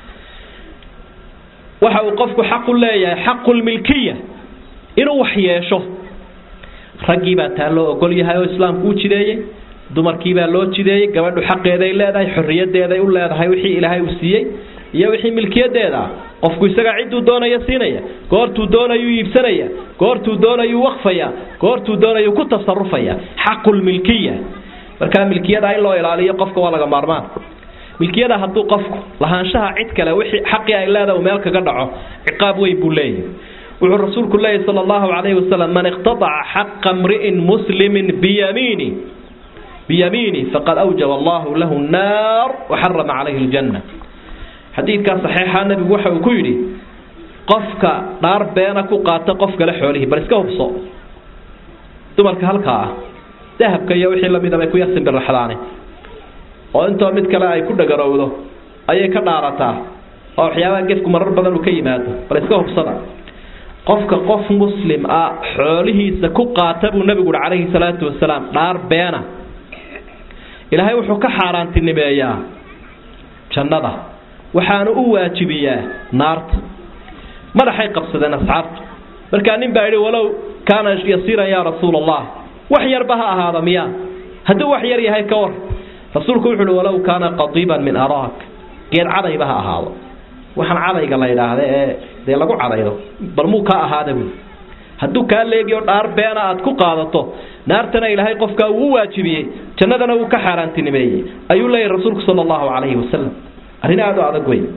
Speaker 2: waxa uu qofku xaq u leeyahay xaqulmilkiya inuu wax yeesho raggii baa taa loo ogol yahay oo islaamku u jideeyey dumarkii baa loo jideeyey gabadhu xaqeeday leedahay xorriyadeeday u leedahay wixii ilaahay uu siiyey iyo wixii milkiyadeeda ah qofku isagaa cidduu doonaya siinaya goortuu doonayuu iibsanaya goortuu doonayuu waqfaya goortuu doonayuu ku tasarufaya xaqulmilkiya markaa milkiyada in loo ilaaliyo qofka waa laga maarmaan milkiyada hadduu qofku lahaanshaha cid kale wixii xaqii ay leedahay uu meel kaga dhaco ciqaab weyn buu leeyahay wuxuu rasuulku leeyahy sala allahu calayhi wasalam man iqtadaca xaqa mri'in muslimin biyamiini biyamiini faqad awjaba allahu lahu nnaar waxarama calayhi ljanna xadiidkaa saxiixa nabigu waxa uu ku yidhi qofka dhaar beena ku qaata qof kale xoolihii bal iska hubso dumarka halkaa ah dahabka iyo wixii lamida bay ku yarsimbirraxdaane oo intoo mid kale ay ku dhagarowdo ayay ka dhaarataa oo waxyaabaha gefku marar badan uu ka yimaado bal iska hubsada qofka qof muslim ah xoolihiisa ku qaata buu nabigu uhi calayhi salaatu wasalaam dhaar beena ilaahay wuxuu ka xaaraantinimeeyaa jannada waxaanu u waajibiyaa naarta madaxay qabsadeen asxaabtu markaa nin baa yidhi walow kaana yasiiran yaa rasuula allah wax yarba ha ahaada miyaa hadduu wax yar yahay ka war rasuulku wuxu uhi walow kaana qadiiban min araak geed cadayba ha ahaado waxaan cadayga la yidhaahda ee dee lagu cadaydo bal muu ka ahaada buui hadduu kaa leegiyo dhaar beena aad ku qaadato naartana ilaahay qofkaa uu u waajibiyey jannadana uu ka xaaraantinimeeyey ayuu leeyahy rasuulku sala allahu calayhi wasalam arrin aada u adag wey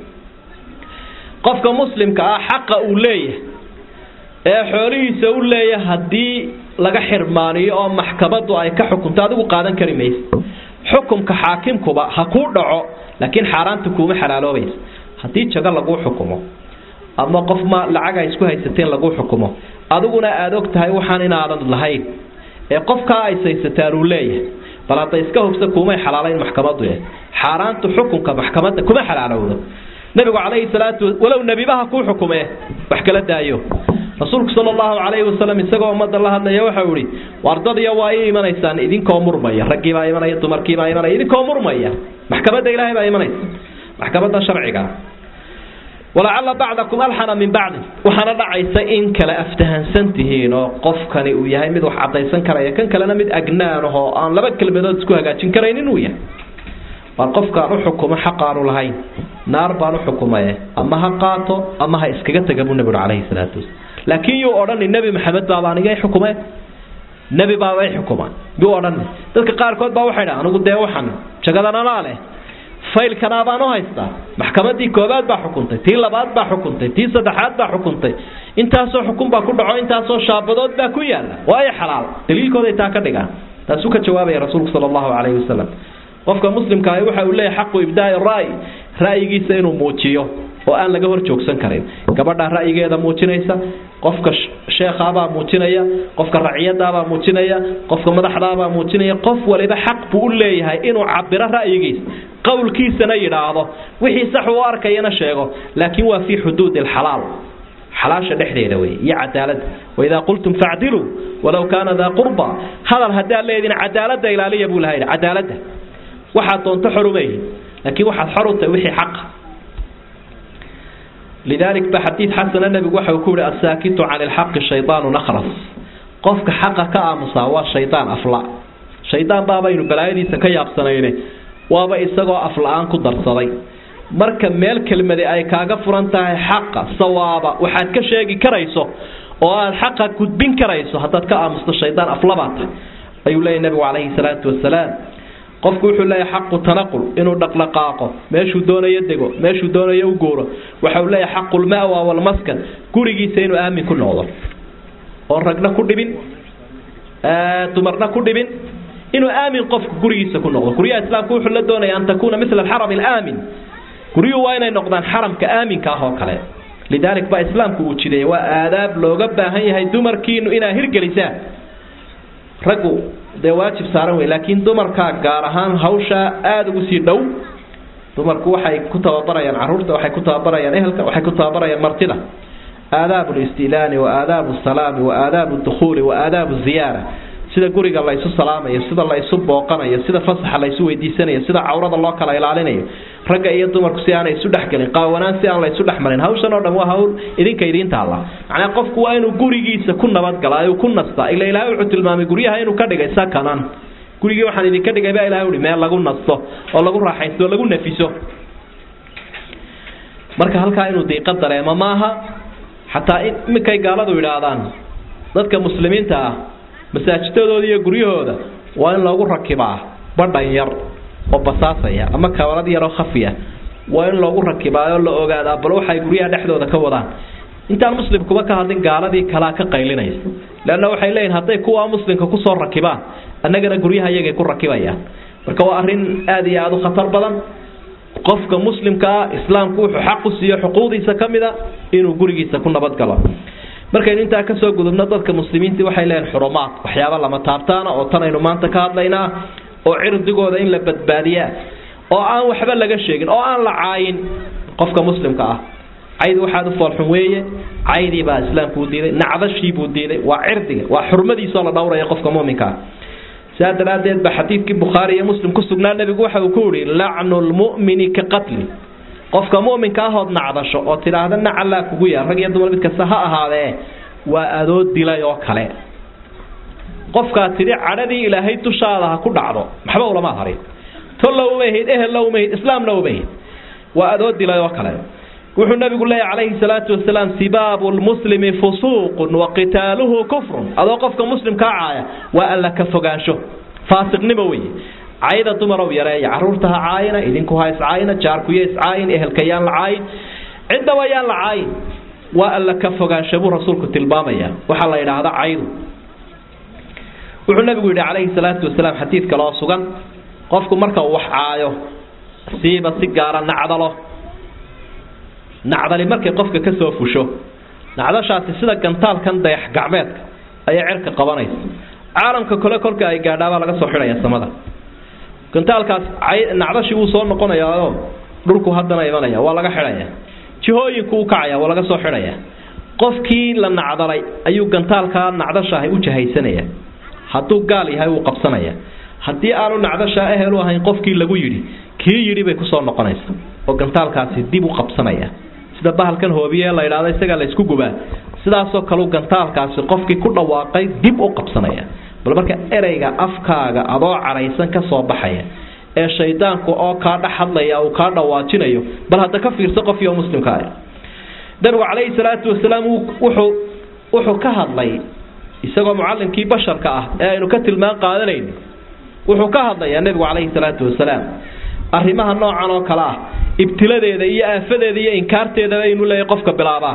Speaker 2: qofka muslimka ah xaqa uu leeyahay ee xoolihiisa u leeyahay haddii laga xirmaaniyo oo maxkamaddu ay ka xukunto adigu qaadan kari maysa xukumka xaakimkuba ha kuu dhaco laakiin xaaraanta kuuma xalaaloobaysa haddii jago laguu xukumo ama qof ma lacag ay isku haysateen laguu xukumo adiguna aada og tahay waxaan inaadan lahayn ee qofkaa ay saysataan uu leeyahay bal hadda iska hubsa kuumay xalaalayn maxkamadu eh xaaraantu xukunka maxkamadda kuma xalaalowdo nabigu calayhi salaatu walow nebibaha kuu xukume wax kala daayo rasuulku sala allahu calayhi wasalam isagoo ummadda la hadlaya waxau ihi wardadiya waa ii imanaysaan idinkoo murmaya raggiibaa imanaya dumarkiibaa imanaya idinkoo murmaya maxkamadda ilaahay baa imanaysa maxkamadda sharciga walacalla bacdakum alxana min bacdin waxaana dhacaysa in kale aftahansan tihiin oo qofkani uu yahay mid wax cadaysan karaya kan kalena mid agnaan ahoo aan laba kelmadood isku hagaajin karayn inuu yahay waar qofkaan u xukumo xaqaanu lahayn naar baan u xukumaye ama ha qaato ama ha iskaga taga buu nabigu calayhi salaatu wasalaam laakiin yuu odhani nebi maxamed baaba aniga xukume nebi baaba i xukuma yuu odhani dadka qaarkood baa waxay dhaha anigu dee waxan jagadananaa leh faylkanaa baan u haystaa maxkamadii koobaad baa xukuntay tii labaad baa xukuntay tii saddexaad baa xukuntay intaasoo xukun baa ku dhaco intaasoo shaabadood baa ku yaala waayo xalaal daliilkooday taa ka dhigaan taasuu ka jawaabaya rasuulku sala allahu calayhi wasalam qofka muslimka ahi waxa uu leeyahay xaqu ibdaai ra'y ra'yigiisa inuu muujiyo oo aan laga hor joogsan karin gabadhaa ra'yigeeda muujinaysa qofka sheekhaabaa muujinaya qofka raciyadaabaa muujinaya qofka madaxdaabaa muujinaya qof waliba xaq buu u leeyahay inuu cabiro ra'yigiisa qowlkiisana yidhaahdo wixii sax uu arkayana sheego laakiin waa fii xuduudi alxalaal xalaasha dhexdeeda wey iyo cadaalada waidaa qultum facdiluu walow kaana daa qurba hadal haddaad leediin cadaalada ilaaliya buu laha cadaalada waxaad doonto xorumeeyi laakiin waxaad xor u tahay wixii xaqa lidalik ba xadiid xasana nebigu waxa uu ku yihi asaakitu cani lxaqi shaydaanu nakhras qofka xaqa ka aamusaa waa shaydaan afla shaydaan baabaynu balaayadiisa ka yaabsanayne waaba isagoo afla-aan ku darsaday marka meel kelmade ay kaaga furan tahay xaqa sawaaba waxaad ka sheegi karayso oo aad xaqa gudbin karayso haddaad ka aamusto shaydaan aflabaa tahay ayuu leeyahy nebigu calayhi salaatu wasalaam qofku wuxuu leeyahay xaqu tanaqul inuu dhaqdhaqaaqo meeshuu doonayo dego meeshuu doonayo u guuro waxa uu leeyahay xaqulmawa walmaskan gurigiisa inuu aamin ku noqdo oon ragna ku dhibin dumarna ku dhibin inuu aamin qofku gurigiisa ku noqdo guryaha islaamku wuxuu la doonaya an takuuna mila alxaram alaamin guryuhu waa inay noqdaan xaramka aaminka ah oo kale lidaalik baa islaamku uu jideeyay waa aadaab looga baahan yahay dumarkiinu inaa hirgelisaan raggu dee waajib saaran wey laakiin dumarkaa gaar ahaan hawshaa aada ugu sii dhow dumarku waxay ku tababarayaan caruurta waxay ku tababarayaan ehelka waxay ku tababarayaan martida aadaabu listilaani wa aadaabu salaami wa aadaabu dukhuuli wa aadaabu ziyaara sida guriga laysu salaamayo sida laysu booqanayo sida fasaxa laysu weydiisanayo sida cawrada loo kala ilaalinayo ragga iyo dumarku si aanay isu dhexgelin qaawanaan si aan laysu dhexmarin hawshan oo dhan waa hawl idinka idiin taalla macnaa qofku waa inuu gurigiisa ku nabadgala ayuu ku nastaa ila ilaahay wuxuu tilmaamay guryaha inuu ka dhigay sakanan gurigii waxaan idinka dhigay baa ilahay uhi meel lagu nasto oo lagu raaxaysto oo lagu nafiso marka halkaa inuu diiqa dareemo maaha xataa iminkay gaaladu yidhaahdaan dadka muslimiinta ah masaajidadooda iyo guryahooda waa in loogu rakibaa badhan yar oo basaasaya ama kabalad yaroo khafiya waa in loogu rakibaayo la ogaadaa bal waxay guryaha dhexdooda ka wadaan intaan muslimkuba ka hadlin gaaladii kalaa ka qaylinaysa leanna waxay leeyihin hadday kuwa muslimka kusoo rakibaan annagana guryaha iyagay ku rakibayaan marka waa arrin aada iyo aada u khatar badan qofka muslimka ah islaamku wuxuu xaq u siiyo xuquuqdiisa ka mid a inuu gurigiisa ku nabadgalo markaynu intaa kasoo gudubno dadka muslimiintii waxay leeyihin xurumaad waxyaaba lama taabtaana oo tan aynu maanta ka hadlaynaa oo cirdigooda in la badbaadiyaa oo aan waxba laga sheegin oo aan la caayin qofka muslimka ah cayd waxaad u foolxun weeye caydii baa islaamku u diiday nacdashii buu diiday waa cirdiga waa xurmadiisoo la dhowraya qofka muminka ah sidaa daraaddeed ba xadiidkii bukhaari iyo muslim ku sugnaa nebigu waxa uu ku yihi lacnu lmu'mini ka qatli qofka muminka ahood nacdasho oo tidhaahda nacallaa kugu yaal rag iyo dumar mid kasta ha ahaadee waa adoo dilay oo kale qofkaa tidhi cadhadii ilaahay dushaada ha ku dhacdo maxba ulama harin tolla uma hayd ehella uma hayd islaamna uma hayd waa adoo dilay oo kale wuxuu nabigu leeyahy calayhi salaatu wasalaam sibaabu lmuslimi fusuuqun wa qitaaluhu kufrun adoo qofka muslimkaa caaya waa alla ka fogaansho faasiqnimo weeye cayda dumarow yareeya caruurta ha caayina idinku ha iscaayina jaarkuyo iscaayin ehelka yaan la caayin ciddaba yaan la caayin waa alla ka fogaansho buu rasuulku tilmaamaya waxaa la yidhaahda caydu wuxuu nabigu yidhi calayhi salaatu wasalaam xadiid kaloo sugan qofku marka uu wax caayo siiba si gaara nacdalo nacdali markay qofka ka soo fusho nacdashaasi sida gantaalkan dayax gacmeedka ayay cerka qabanaysa caalamka kole kolka ay gaadhaabaa laga soo xidhaya samada gantaalkaas nacdashii wuu soo noqonayaoo dhulku haddana imanaya waa laga xidhaya jihooyinku u kacaya waa laga soo xidhaya qofkii la nacdalay ayuu gantaalkaa nacdashaahay u jahaysanaya hadduu gaal yahay wuu qabsanaya haddii aanu nacdashaa ehelu ahayn qofkii lagu yidhi kii yidhi bay kusoo noqonaysa oo gantaalkaasi dib u qabsanaya sida bahalkan hoobiye la yidhahdo isagaa la ysku gubaa sidaasoo kaleu gantaalkaasi qofkii ku dhawaaqay dib u qabsanaya bal marka ereyga afkaaga adoo cadhaysan ka soo baxaya ee shaydaanku oo kaa dhex hadlaya uu kaa dhawaajinayo bal hadda ka fiirso qofkii oo muslimka ah nabigu calayhi salaatu wasalaam wuxuu wuxuu ka hadlay isagoo mucallimkii basharka ah ee aynu ka tilmaan qaadanayno wuxuu ka hadlayaa nebigu calayhi salaatu wasalaam arrimaha noocan oo kale ah ibtiladeeda iyo aafadeeda iyo inkaarteedaba inuu leeyahy qofka bilaabaa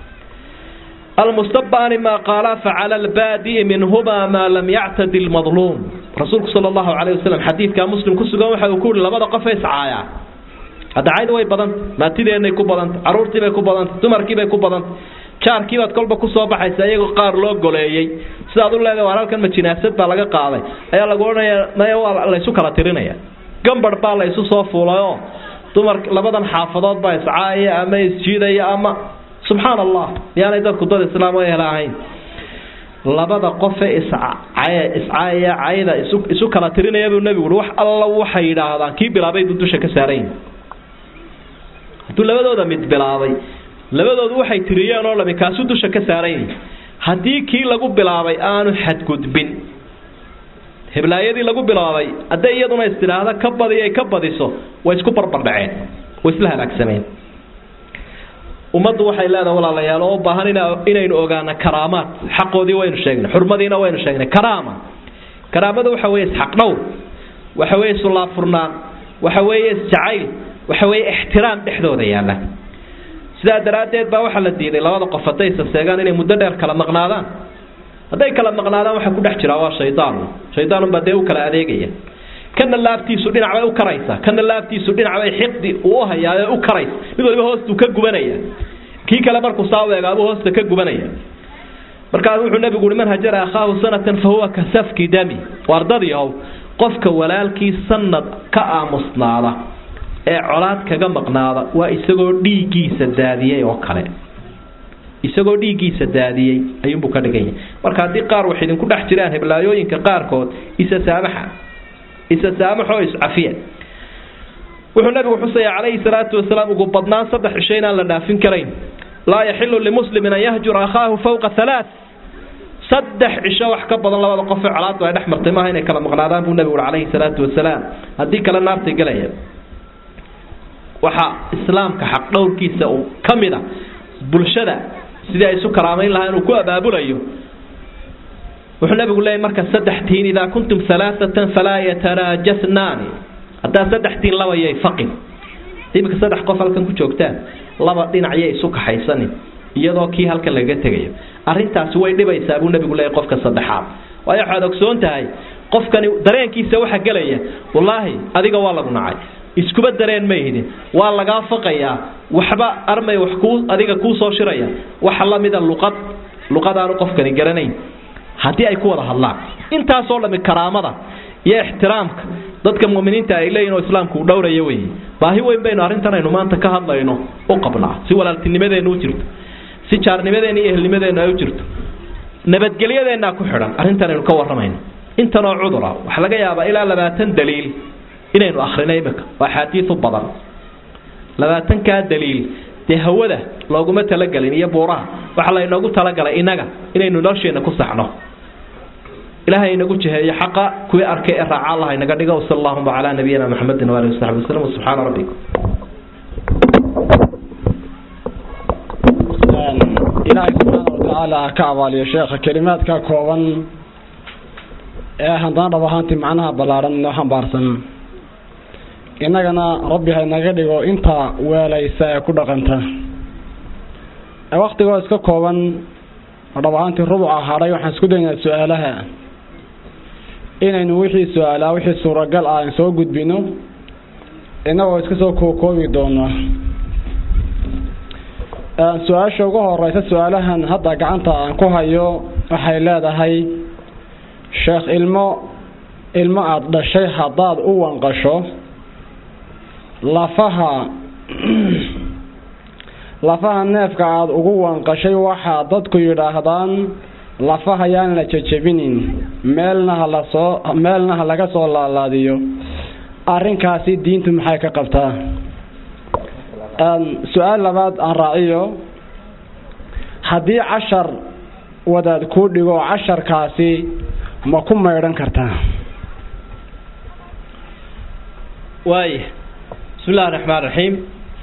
Speaker 2: almustabaani maa qaala facala albaadi'i minhumaa maa lam yactadi lmadluum rasuulku sala allahu calayh wasalam xadiidkaa muslim ku sugan waxa uu ku yihi labada qof ee iscaayaa hadda cayda way badanta maatideenay ku badanta carruurtiibay ku badanta dumarkiibay ku badanta jaarkiibaad kolba kusoo baxaysa iyagoo qaar loo goleeyey sidaad u leedahay waar halkan ma jinaasad baa laga qaaday ayaa lagu odhanaya maya waa laysu kala tirinaya gambar baa la ysu soo fuulayoo dumar labadan xaafadood baa iscaaya ama isjiidaya ama subxaan allah miyaanay dadku dad islaam ehel ahayn labada qofe iscaaya cayda isu kala tirinaya buu nebigu ui wax alla waxay yidhaahdaan kii bilaabay buu dusha ka saarayn hadduu labadooda mid bilaabay labadoodu waxay tiriyeen oo dhami kaasuu dusha ka saarayn haddii kii lagu bilaabay aanu xadgudbin heblaayadii lagu bilaabay hadday iyaduna istidhaahda ka badiy ka badiso way isku barbardhaceen way isla halaagsameen ummaddu waxay leedahay walaalayaal oo u baahan inaynu ogaano karaamaad xaqoodii waynu sheegnay xurmadiina waynu sheegnay karaama karaamadu waxa weeye isxaq dhowr waxa weeye sulaafurnaan waxa weeye isjacayl waxa weeye ixtiraam dhexdooda yaalla sidaa daraaddeed baa waxaa la diiday labada qof hadday saseegaan inay muddo dheer kala maqnaadaan hadday kala maqnaadaan waxa ku dhex jiraa waa shaydaan shaydaanunbaa dee u kala adeegaya kana laabtiisu dhinac bay u karaysa kana laabtiisu dhinac bay xiqdi uu u hayaa u karaysa mid waliba hoostuu ka gubanaya kii kale markuu saa weegaabuu hoosta ka gubanaya markaas wuxuu nabigu uhi man hajara akhaahu sanatan fa huwa ka safki dami wardadiihow qofka walaalkii sanad ka aamusnaada ee colaad kaga maqnaada waa isagoo dhiiggiisa daadiyey oo kale isagoo dhiiggiisa daadiyey ayuunbuu ka dhigan yahay marka haddii qaar wax idinku dhex jiraan heblaayooyinka qaarkood isa saamaxa isa saamaxoo iscafiya wuxuu nabigu xusaya calayhi salaatu wasalaam ugu badnaan saddex cisho inaan la dhaafin karayn laa yaxilu limuslimin an yahjura akhaahu fawqa halaa saddex cisho wax ka badan labada qof ee colaadu ay dhex martay maaha inay kala maqnaadaan buu nabigu ui calayhi salaatu wasalaam haddii kale naartay gelaya waxaa islaamka xaq dhowrkiisa uu ka mid a bulshada sidii ay isu karaamayn lahaa inuu ku abaabulayo wuxuu nabigu leeyay marka saddex tihiin idaa kuntum alaaatan falaa yataraajasnaani haddaa saddex tihiin laba yay faqin iminka saddex qof halkan ku joogtaan laba dhinac yay isu kaxaysanin iyadoo kii halkan lagaga tegayo arrintaasi way dhibaysaa buu nabigu leeyay qofka saddexaad waayo waxaad ogsoon tahay qofkani dareenkiisa waxa gelaya wallaahi adiga waa lagu nacay iskuba dareen ma ihdin waa lagaa faqayaa waxba armay wax kuu adiga kuu soo shiraya waxa la mida luqad luqadaanu qofkani garanayn haddii ay ku wada hadlaan intaasoo dhami karaamada iyo ixtiraamka dadka muminiinta ay leeyihin oo islaamku uu dhowraya weeye baahi weyn baynu arrintan aynu maanta ka hadlayno u qabnaa si walaaltinimadeenna u jirto si jaarnimadeenna iyo ehelnimadeenna ay u jirto nabadgelyadeennaa ku xidhan arrintan aynu ka warramayno intanoo cudura waxaa laga yaabaa ilaa labaatan daliil inaynu akhrino imika waa axaadiiu badan labaatankaa daliil dee hawada looguma talagelin iyo buuraha waxaa laynoogu talagalay inaga inaynu nolosheenna ku saxno ilaahay inagu jiheeyo xaqa kuwii arkay ee raaca allah inaga dhigo wsal allahuma calaa nabiyina maxamedin waalihi wasaxbi waslm subxaana rabbikum
Speaker 1: ilaahay subxaana watacaala ka abaaliyo sheekha kelimaadka kooban ee haddana dhab ahaantii macnaha ballaaran inoo xambaarsan innagana rabbi haynaga dhigo inta weelaysa ee ku dhaqanta waktigoo iska kooban oo dhab ahaantii rubuca hadhay waxaan isku daynaa su-aalaha inaynu wixii su-aalaa wixii suuragal ah aan soo gudbino innagoo iska soo kookoobi doono su-aasha ugu horeysa su-aalahan hadda gacanta aan ku hayo waxay leedahay sheekh ilmo ilmo aada dhashay haddaad u wanqasho lafaha lafaha neefka aada ugu wanqashay waxaa dadku yidhaahdaan lafaha yaan la jejebinin meelna ha lasoo meelna ha laga soo laalaadiyo arrinkaasi diintu maxay ka qabtaa su-aal labaad aan raaciyo haddii cashar wadaad kuu dhigo casharkaasi ma ku maydhan kartaa
Speaker 2: waaya bismi illahi raxmaan raxiim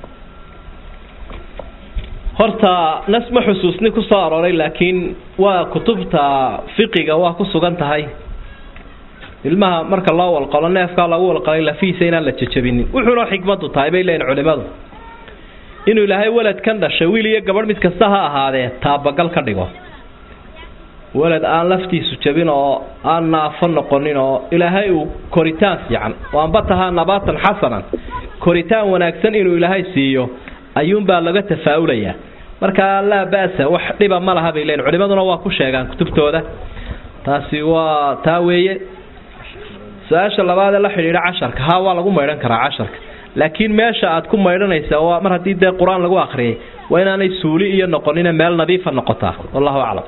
Speaker 2: horta nas ma xusuusni ku soo arooray laakiin waa kutubta fiqiga waa ku sugan tahay ilmaha marka loo walqalo neefkaa lagu walqalay lafihiisa inaan la jejabinin wuxuuna xikmadu tahay bay leeyihin culimadu inuu ilaahay weladkan dhashay wiil iyo gabadh mid kasta ha ahaadee taabagal ka dhigo welad aan laftiisu jabin oo aan naafo noqonin oo ilaahay uu koritaan fiican oo anba tahaa nabaatan xasanan koritaan wanaagsan inuu ilaahay siiyo ayuunbaa laga tafaa'ulayaa markaa laa ba'sa wax dhiba ma laha bay leeyihin culimaduna waa ku sheegaan kutubtooda taasi waa taa weeye su-aasha labaad ee la xidhiidha casharka ha waa lagu maydhan karaa casharka laakiin meesha aad ku maydhanaysa waa mar haddii dee qur-aan lagu akriyay waa inaanay suuli iyo noqonina meel nadiifa noqotaa wallahu aclam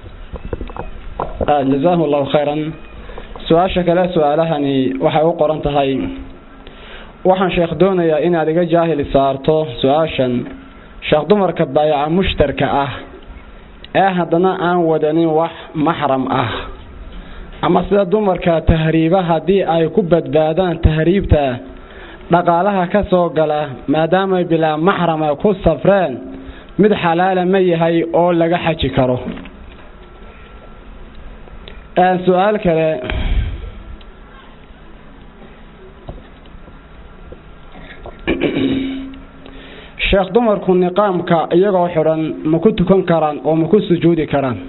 Speaker 1: jazaahu allahu khayran su-aasha kale su-aalahani waxay u qoran tahay waxaan sheekh doonayaa inaad iga jaahil saarto su-aashan sheekh dumarka baayaca mushtarka ah ee haddana aan wadanin wax maxram ah ama sida dumarka tahriiba haddii ay ku badbaadaan tahriibta dhaqaalaha ka soo gala maadaamay bilaa maxrama ku safreen mid xalaala ma yahay oo laga xaji karo su-aal kale sheekh dumarku niqaamka iyagoo xidhan ma ku tukan karaan oo ma ku sujuudi karaan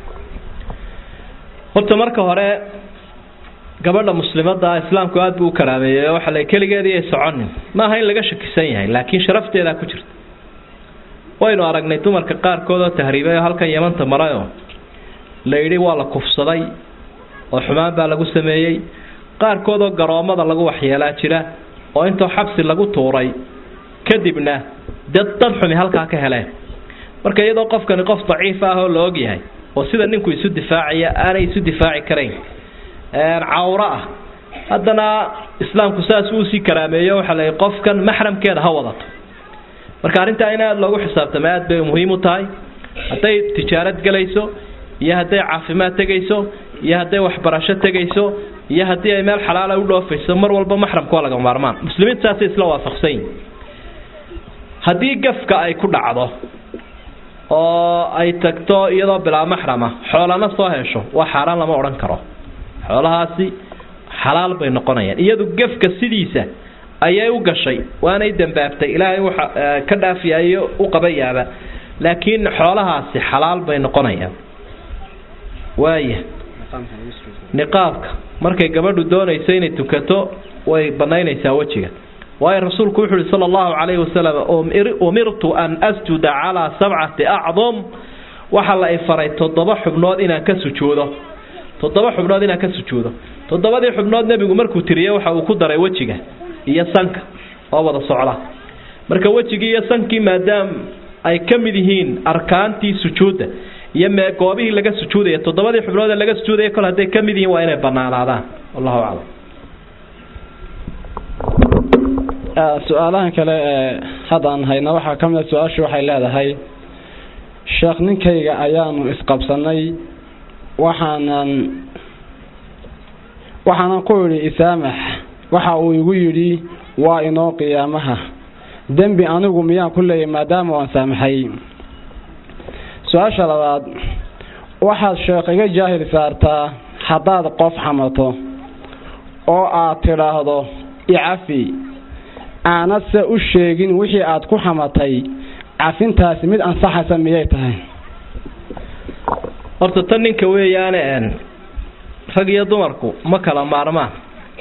Speaker 2: horta marka hore gabadha muslimadda islaamku aada buu u karaameeyey oo waxa la keligeedii ay soconin maaha in laga shakisan yahay laakiin sharafteedaa ku jirta waynu aragnay dumarka qaarkood oo tahriibay oo halkan yamanta marayoo la yidhi waa la kufsaday oo xumaan baa lagu sameeyey qaarkood oo garoommada lagu waxyeelaa jira oo intoo xabsi lagu tuuray kadibna dad dad xumi halkaa ka heleen marka iyadoo qofkani qof daciif ah oo la ogyahay oo sida ninku isu difaacaya aanay isu difaaci karayn cawro ah haddana islaamku saas uu sii karaameeyo waxaa la qofkan maxramkeeda ha wadato marka arrintaa in aada loogu xisaabtamo aad bay muhiim u tahay hadday tijaarad gelayso iyo hadday caafimaad tegayso iyo hadday waxbarasho tegayso iyo haddii ay meel xalaala u dhoofayso mar walba maxramka waa laga maarmaan muslimiinta saasay isla waafaqsan yihin haddii gafka ay ku dhacdo oo ay tagto iyadoo bilaa maxrama xoolana soo hesho waa xaaraan lama odhan karo xoolahaasi xalaal bay noqonayaan iyadu gefka sidiisa ayay u gashay waanay dambaabtay ilaahay waxa ka dhaafiyayo u qabayaaba laakiin xoolahaasi xalaal bay noqonayaan waaya niqaabka markay gabadhu doonayso inay tukato way banaynaysaa wejiga waayo rasuulku wuxu uhi sala allahu calayhi wasalam umirtu an asjuda calaa sabcati acdum waxaa la ifaray toddoba xubnood inaan ka sujuudo toddoba xubnood inaan ka sujuudo toddobadii xubnood nebigu markuu tiriye waxa uu ku daray wejiga iyo sanka oo wada socda marka wejigii iyo sankii maadaam ay ka mid yihiin arkaantii sujuudda iyo mee goobihii laga sujuudaya toddobadii xubnood ee laga sujuudaya kol hadday ka mid yihiin waa inay banaanaadaan wallahu aclam
Speaker 1: su-aalahan kale ee haddaan hayna waxaa ka mida su-aashu waxay leedahay sheekh ninkayga ayaanu isqabsanay waxaanan waxaanan ku idhi isaamax waxa uu igu yidhi waa inoo qiyaamaha dembi anigu miyaan ku leeyahy maadaama waan saamaxay su-aasha labaad waxaad sheekh iga jaahil saartaa haddaad qof xamato oo aad tidhaahdo icafi aanad se u sheegin wixii aad ku xamatay cafintaasi mid ansaxaysa miyay tahay
Speaker 2: horta tan ninka weeyaane rag iyo dumarku ma kala maarmaan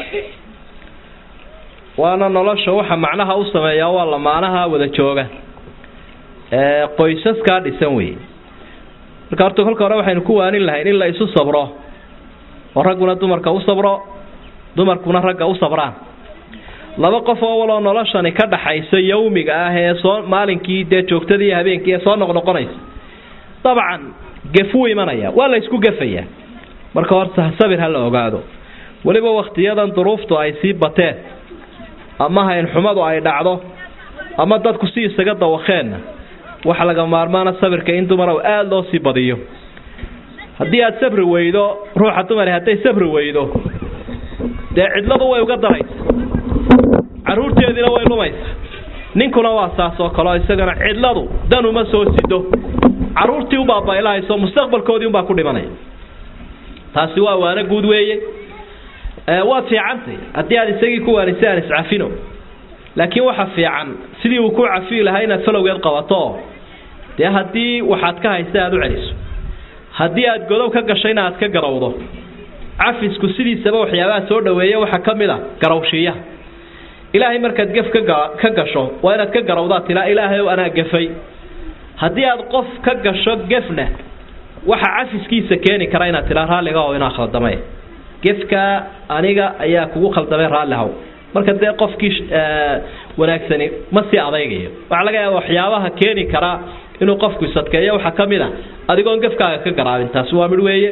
Speaker 2: waana nolosha waxa macnaha u sameeyaa waa lamaanaha wada jooga ee qoysaskaa dhisan wey marka horta kolka hore waxaynu ku waanin lahayn in la isu sabro oo ragguna dumarka u sabro dumarkuna ragga u sabraan laba qof oo waloo noloshani ka dhaxayso yawmiga ah ee soo maalinkii dee joogtadii habeenkii ee soo noqnoqonaysa dabcan gef wuu imanaya waa la isku gefayaa marka horta sabir ha la ogaado weliba wakhtiyadan duruuftu ay sii bateen ama haynxumadu ay dhacdo ama dadku si isaga dawakeenna waxa laga maarmaana sabirka in dumar aada loo sii badiyo haddii aad sabri weydo ruuxa dumari hadday sabri weydo dee cidladu way uga daraysa caruurteediina way lumaysa ninkuna waa saas oo kaleo isagana cidladu dan uma soo sido caruurtii u baabaylahayso mustaqbalkoodii unbaa ku dhimanaya taasi waa waano guud weeye waad fiicantay haddii aad isagii ku waanisay aan iscafino laakiin waxa fiican sidii uu ku cafiyi lahaa inaad falowgeed qabato dee haddii waxaad ka haysta aad u celiso haddii aad godob ka gashayna aad ka garowdo cafisku sidiisaba waxyaabaha soo dhaweeya waxaa ka mid a garawshiiyaha ilaahay markaad gef ka gasho waa inaad ka garawdaa tilaa ilaahay ow anaa gefay haddii aad qof ka gasho gefna waxa cafiskiisa keeni kara inaad tilaa raalliga oo inaa khaldamay gefka aniga ayaa kugu khaldamay raallihaw marka dee qofkii wanaagsani ma sii adaygayo waxaa laga yaaba waxyaabaha keeni karaa inuu qofku isadkeeyo waxaa ka mid a adigoon gefkaaga ka garaabin taasi waa midh weeye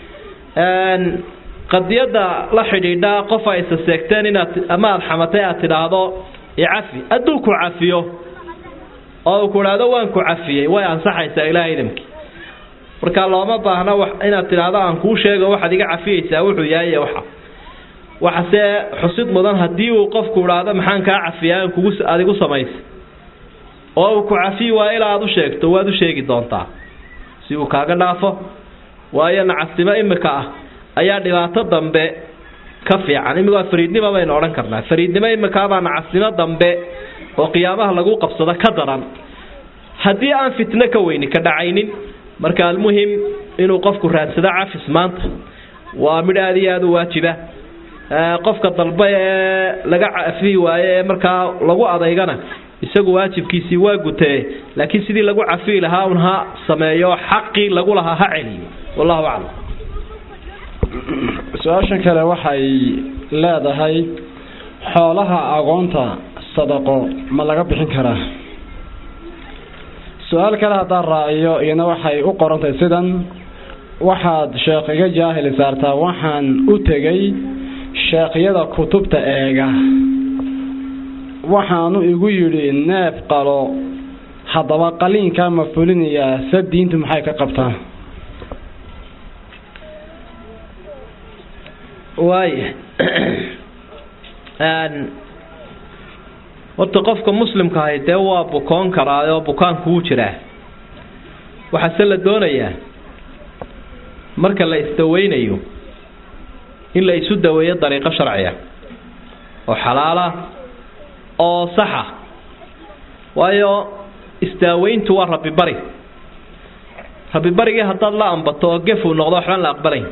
Speaker 2: qadiyadda la xidhiidha qof ay isa seegteen inaad ama aad xamatay aad tidhaahdo icafi hadduu ku cafiyo oo uu ku idhaahdo waan ku cafiyey way ansaxaysaa ilaah idamkii marka looma baahna inaad tidhaahdo aan kuu sheego waxaad iga cafiyeysaa wuxuu yahay waxa waxase xusid mudan haddii uu qofku idhaahdo maxaan kaa cafiyaa kugu adigu samaysa oo uu ku cafiyi waa ilaa aad u sheegto waad u sheegi doontaa si uu kaaga dhaafo waayo nacasnimo imika ah ayaa dhibaato dambe ka fiican imigoo fariidnimo baynu odhan karnaa fariidnimo imikaabaa nacasnimo dambe oo qiyaamaha lagu qabsado ka daran haddii aan fitno ka weyni ka dhacaynin marka almuhim inuu qofku raadsado cafis maanta waa midh aada iyo aada u waajiba qofka dalba ee laga cafiyi waaye ee markaa lagu adaygana isagu waajibkiisii waa gutee laakiin sidii lagu cafiyi lahaa un ha sameeyo xaqii lagu lahaa ha celiyo wallahu aclam
Speaker 1: su-aashan kale waxay leedahay xoolaha agoonta sadaqo ma laga bixin karaa su-aal kale haddaan raaciyo iyana waxay u qorantahay sidan waxaad sheekh iga jaahili saartaa waxaan u tegay sheekhyada kutubta eega waxaanu igu yidhi neef qalo haddaba qaliinkaa ma fulinayaa se diintu maxay ka qabtaa
Speaker 2: waaya horta qofka muslimka ahi dee waa bukoon karaa oo bukaanku u jiraa waxaase la doonayaa marka la isdaweynayo in la isu daweeyo dariiqo sharciya oo xalaala oo saxa waayo isdaaweyntu waa rabbibari rabbibarigii haddaad la ambato oo gefuu noqdo waxbaan la aqbalayn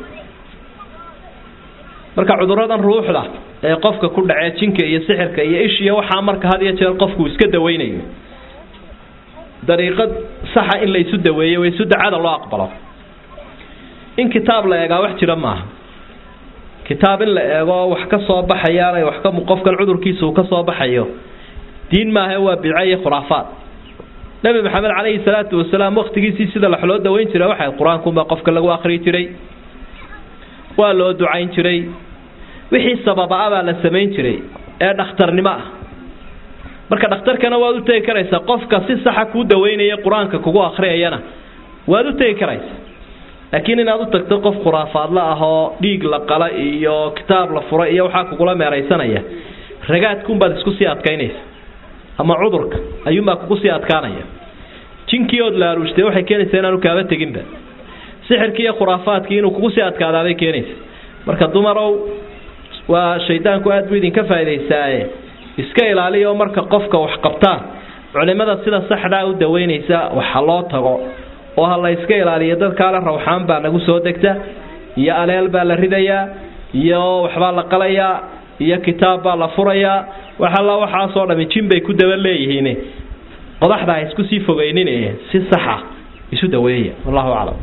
Speaker 2: marka cuduradan ruuxda ee qofka ku dhacee jinka iyo sixirka iyo ishiya waxaa marka had iyo jeer qofku iska daweynayo dariiqad saxa in la isu daweeyo way isu dacada loo aqbalo in kitaab la eegaa wax jira maaha kitaab in la eego wax ka soo baxayaan wax ka qofkan cudurkiisa uu ka soo baxayo diin maaha waa bidco iyo khuraafaad nabi maxamed calayhi salaatu wasalaam waqtigiisii sida wax loo daweyn jiray waxay qur-aankunbaa qofka lagu akhriyi jiray waa loo ducayn jiray wixii sababa-a baa la samayn jiray ee dhakhtarnimo ah marka dhakhtarkana waad u tegi karaysaa qofka si saxa kuu daweynaya qur-aanka kugu akhriyayana waad u tegi karaysaa laakiin inaad u tagto qof khuraafaadla ah oo dhiig la qala iyo kitaab la fura iyo waxaa kugula meeraysanaya ragaadkunbaad isku sii adkaynaysa ama cudurka ayuunbaa kugu sii adkaanaya jinkii ood laaruushtay waxay keenaysaa inaanu kaaba teginba sixirkii iyo khuraafaadkii inuu kugu sii adkaadaabay keenaysa marka dumarow waa shaydaanku aad buu idinka faa'idaystaaye iska ilaaliya oo marka qofka wax qabtaan culimada sida saxdaa u daweynaysa waxa loo tago oo ha la iska ilaaliyo dadkaale rawxaan baa nagu soo degta iyo aleel baa la ridayaa iyo waxbaa la qalayaa iyo kitaab baa la furayaa waxalla waxaasoo dhami jin bay ku daba leeyihiin qodaxda ha isku sii fogeynin si saxa isu daweeya wallahu aclam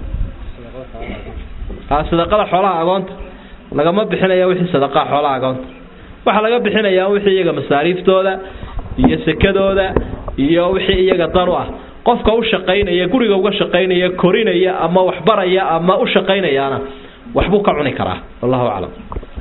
Speaker 2: sadaqada xoolaha agoonta lagama bixinaya wixii sadaqaa xoolaha agoonta waxaa laga bixinayaa wixii iyaga masaariiftooda iyo sekadooda iyo wixii iyaga dan u ah qofka u shaqaynaya guriga uga shaqaynaya korinaya ama waxbaraya ama u shaqaynayaana waxbuu ka cuni karaa wallahu aclam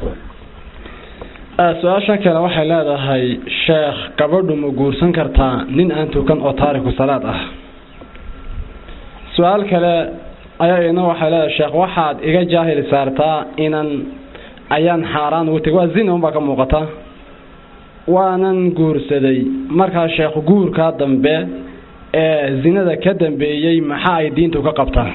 Speaker 1: su-aasha kale waxay leedahay sheekh gabadhu ma guursan kartaa nin aan tukan oo taariku salaad ah su-aal kale ayaa ina waxay leedahay sheekh waxaad iga jaahil saartaa inan ayaan xaaraan ugu tegay waa zina unbaa ka muuqata waanan guursaday markaa sheekh guurkaa dambe ee zinada ka dambeeyey maxaa ay diintu ka qabtaa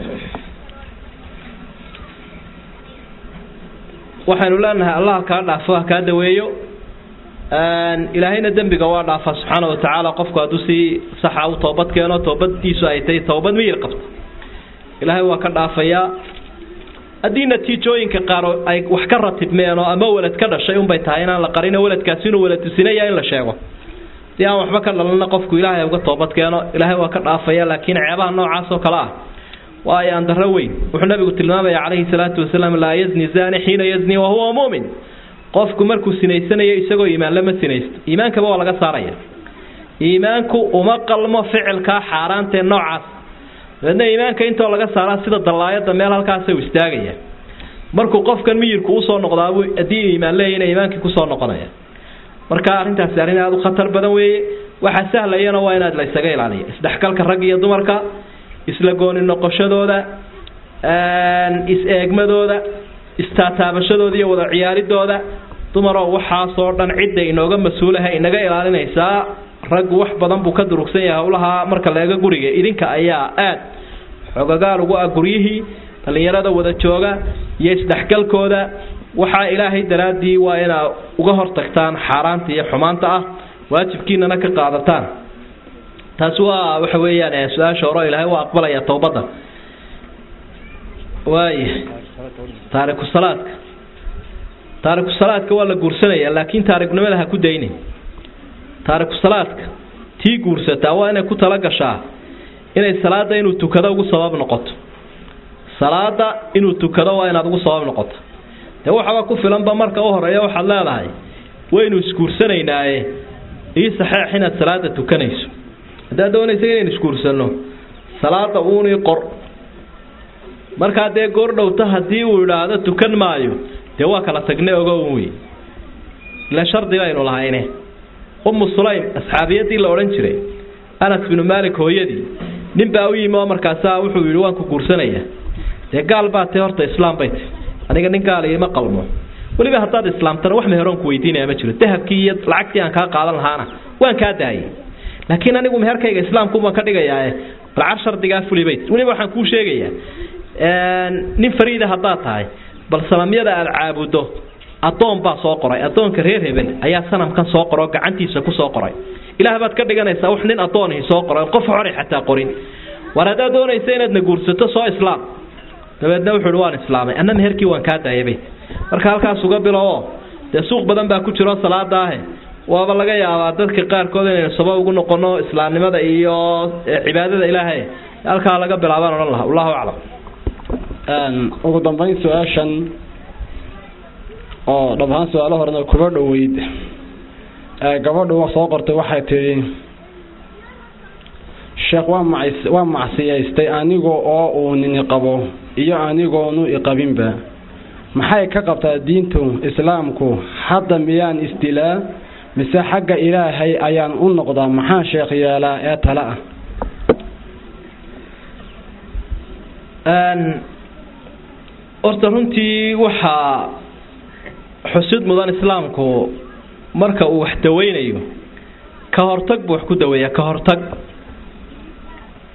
Speaker 2: waxaynu leenahay allah kaa dhaafo ha kaa daweeyo ilaahayna dembiga waa dhaafa subxaana wa tacaala qofku hadduu si saxa u toobad keeno toobadiisu ay tahay toobad miyir qabto ilaahay waa ka dhaafayaa haddii natiijooyinka qaar ay wax ka ratibmeen oo ama welad ka dhashay unbay tahay inaan la qarin weladkaasi inuu waladusinaya in la sheego si aan waxba ka dhalana qofku ilaahay uga toobad keeno ilaahay waa ka dhaafaya laakiin ceebaha noocaas oo kale ah waa ay andaro weyn wuxuu nabigu tilmaamaya calayhi salaatu wasalaam laa yazni zani xiina yazni wahuwa muumin qofku markuu sinaysanayo isagoo iimaanle ma sinaysto iimaankaba waa laga saaraya iimaanku uma qalmo ficilkaa xaaraantee noocaas dabeedna iimaanka intoo laga saaraa sida dallaayada meel halkaasa u istaagaya markuu qofkan miyirku usoo noqdaabu haddii iimaan leeyahna iimaankii kusoo noqonaya marka arrintaasi arrin aada u khatar badan weeye waxaa sahlayana waa inaad la isaga ilaaliyo isdhexgalka rag iyo dumarka isla gooni noqoshadooda is-eegmadooda istaataabashadooda iyo wada ciyaaridooda dumaroo waxaasoo dhan cidda inooga mas-uulaha inaga ilaalinaysaa raggu wax badan buu ka durugsan yahay howlahaa marka leega guriga idinka ayaa aad xogagaal ugu ah guryihii dhallinyarada wada jooga iyo isdhexgalkooda waxaa ilaahay daraaddii waa inaad uga hortagtaan xaaraanta iyo xumaanta ah waajibkiinana ka qaadataan taasi waa waxa weeyaan su-aasha hore ilaahay waa aqbalaya towbadda waaya taariku salaadka taariku salaadka waa la guursanaya laakiin taarikunimada ha ku daynin taariku salaadka tii guursataa waa inay ku tala gashaa inay salaada inuu tukado ugu sabab noqoto salaada inuu tukado waa inaad ugu sabab noqoto dee waxaba ku filanba marka u horeeya waxaad leedahay waynu isguursanaynaye ii saxeex inaad salaada tukanayso haddaad doonaysa inaynu isguursanno salaada uunii qor markaa dee goor dhowta haddii uu idhaahdo tukan maayo dee waa kala tagne ogo un wey ila shardi baynu lahayne ummu sulaym asxaabiyadii la odhan jiray anas binu maalik hooyadii nin baa u yimi oo markaasaa wuxuu yidhi waan ku guursanaya dee gaal baa tee horta islaam bay ti aniga nin gaal ima qalmo weliba haddaad islaamtana wax meheroon ku weydiinaya ma jiro dahabkii iyo lacagtii aan kaa qaadan lahaana waan kaa daayay laakiin anigu meherkayga islaamkuubaan ka dhigayaae balcar shardigaa fulibay weliba waxaan kuu sheegayaa nin fariida haddaad tahay bal sanamyada aada caabuddo addoon baa soo qoray addoonka reer hebel ayaa sanamkan soo qoroo gacantiisa ku soo qoray ilaah baad ka dhiganaysaa wax nin addoonihi soo qoray qof xori xataa qorin war haddaad doonaysa inaadna guursato soo islaam dabeedna wuxuu uhi waan islaamay anna meherkii waan kaa daayabay marka halkaas uga bilowo dee suuq badan baa ku jiro salaada ahe waaba laga yaabaa dadka qaarkood inaynu sabab ugu noqono islaamnimada iyo cibaadada ilaahay halkaa laga bilaabaan odhan laha wallahu aclam
Speaker 1: ugu dambeyn su-aashan oo dhab ahaan su-aalo horena kuba dhoweyd gabadhu soo qortay waxay tidhi sheekh waa mac waa macsiyaystay aniga oo uu nini qabo iyo anigoonu iqabinba maxay ka qabtaa diintu islaamku hadda miyaan isdilaa mise xagga ilaahay ayaan u noqdaa maxaa sheekh yeelaa ee tale ah
Speaker 2: horta runtii waxaa xusid mudan islaamku marka uu wax daweynayo ka hortag buu wax ku daweeyaa ka hortag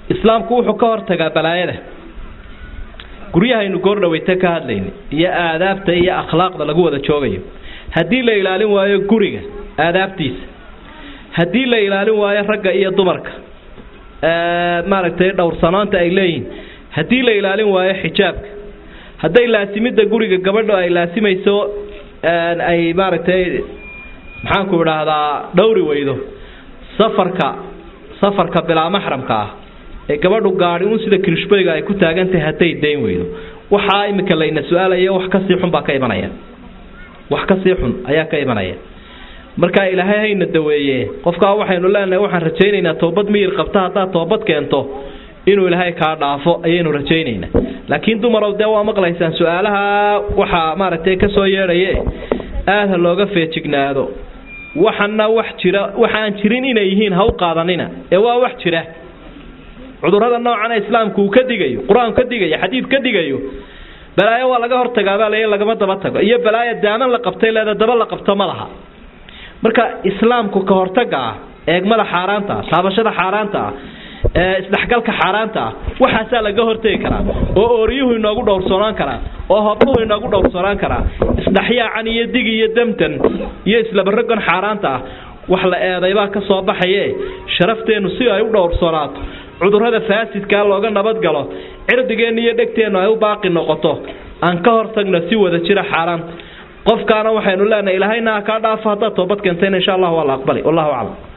Speaker 2: islaamku wuxuu ka hortagaa balaayada guryahaynu goordhaweyta ka hadlayna iyo aadaabta iyo akhlaaqda lagu wada joogayo haddii la ilaalin waayo guriga aadaabtiisa haddii la ilaalin waayo ragga iyo dumarka maaragtay dhowrsanaanta ay leeyihiin haddii la ilaalin waayo xijaabka hadday laasimidda guriga gabadho ay laasimayso ay maaragtay maxaanku idhaahdaa dhowri weydo safarka safarka bilaa maxramka ah ee gabadhu gaadhi un sida kirishbayga ay ku taagantahay hadday dayn weydo waxaa imika layna su-aalaya wax kasii xun baa ka imanaya wax kasii xun ayaa ka imanaya marka ilaahay hayna daweeye qofkaa waxaynu leenahay waxaan rajaynaynaa toobad miyir qabta haddaad toobad keento inuu ilaahay kaa dhaafo ayaynu rajaynaynaa laakiin dumarow dee waa maqlaysaan su-aalaha waxaa maaragtay kasoo yeedhaye aada ha looga feejignaado waxana wax jira waxaan jirin inay yihiin ha u qaadanina ee waa wax jira cudurrada noocana islaamku uu ka digayo qur-aanku ka digayo xadiid ka digayo balaayo waa laga hortagaabaa lay lagama daba tago iyo balaayo daaman la qabtay leeda daba la qabto ma laha marka islaamku ka hortaga ah eegmada xaaraanta ah taabashada xaaraanta ah ee isdhexgalka xaaraanta ah waxaasaa laga hortegi karaa oo ooriyuhu inoogu dhowrsoonaan karaa oo hobluhu inoogu dhowrsoonaan karaa isdhexyaacan iyo dig iyo damtan iyo islabarogan xaaraanta ah wax la eedaybaa ka soo baxaye sharafteennu si ay u dhowrsoonaato cudurrada faasidkaa looga nabadgalo cirdigeenna iyo dhegteennu ay u baaqi noqoto aan ka hortagno si wada jira xaaraanta qofkaana waxaynu leenahay ilaahayna ha kaa dhaafo haddaad toobad keentayna insha allah waa la aqbali wallahu aclam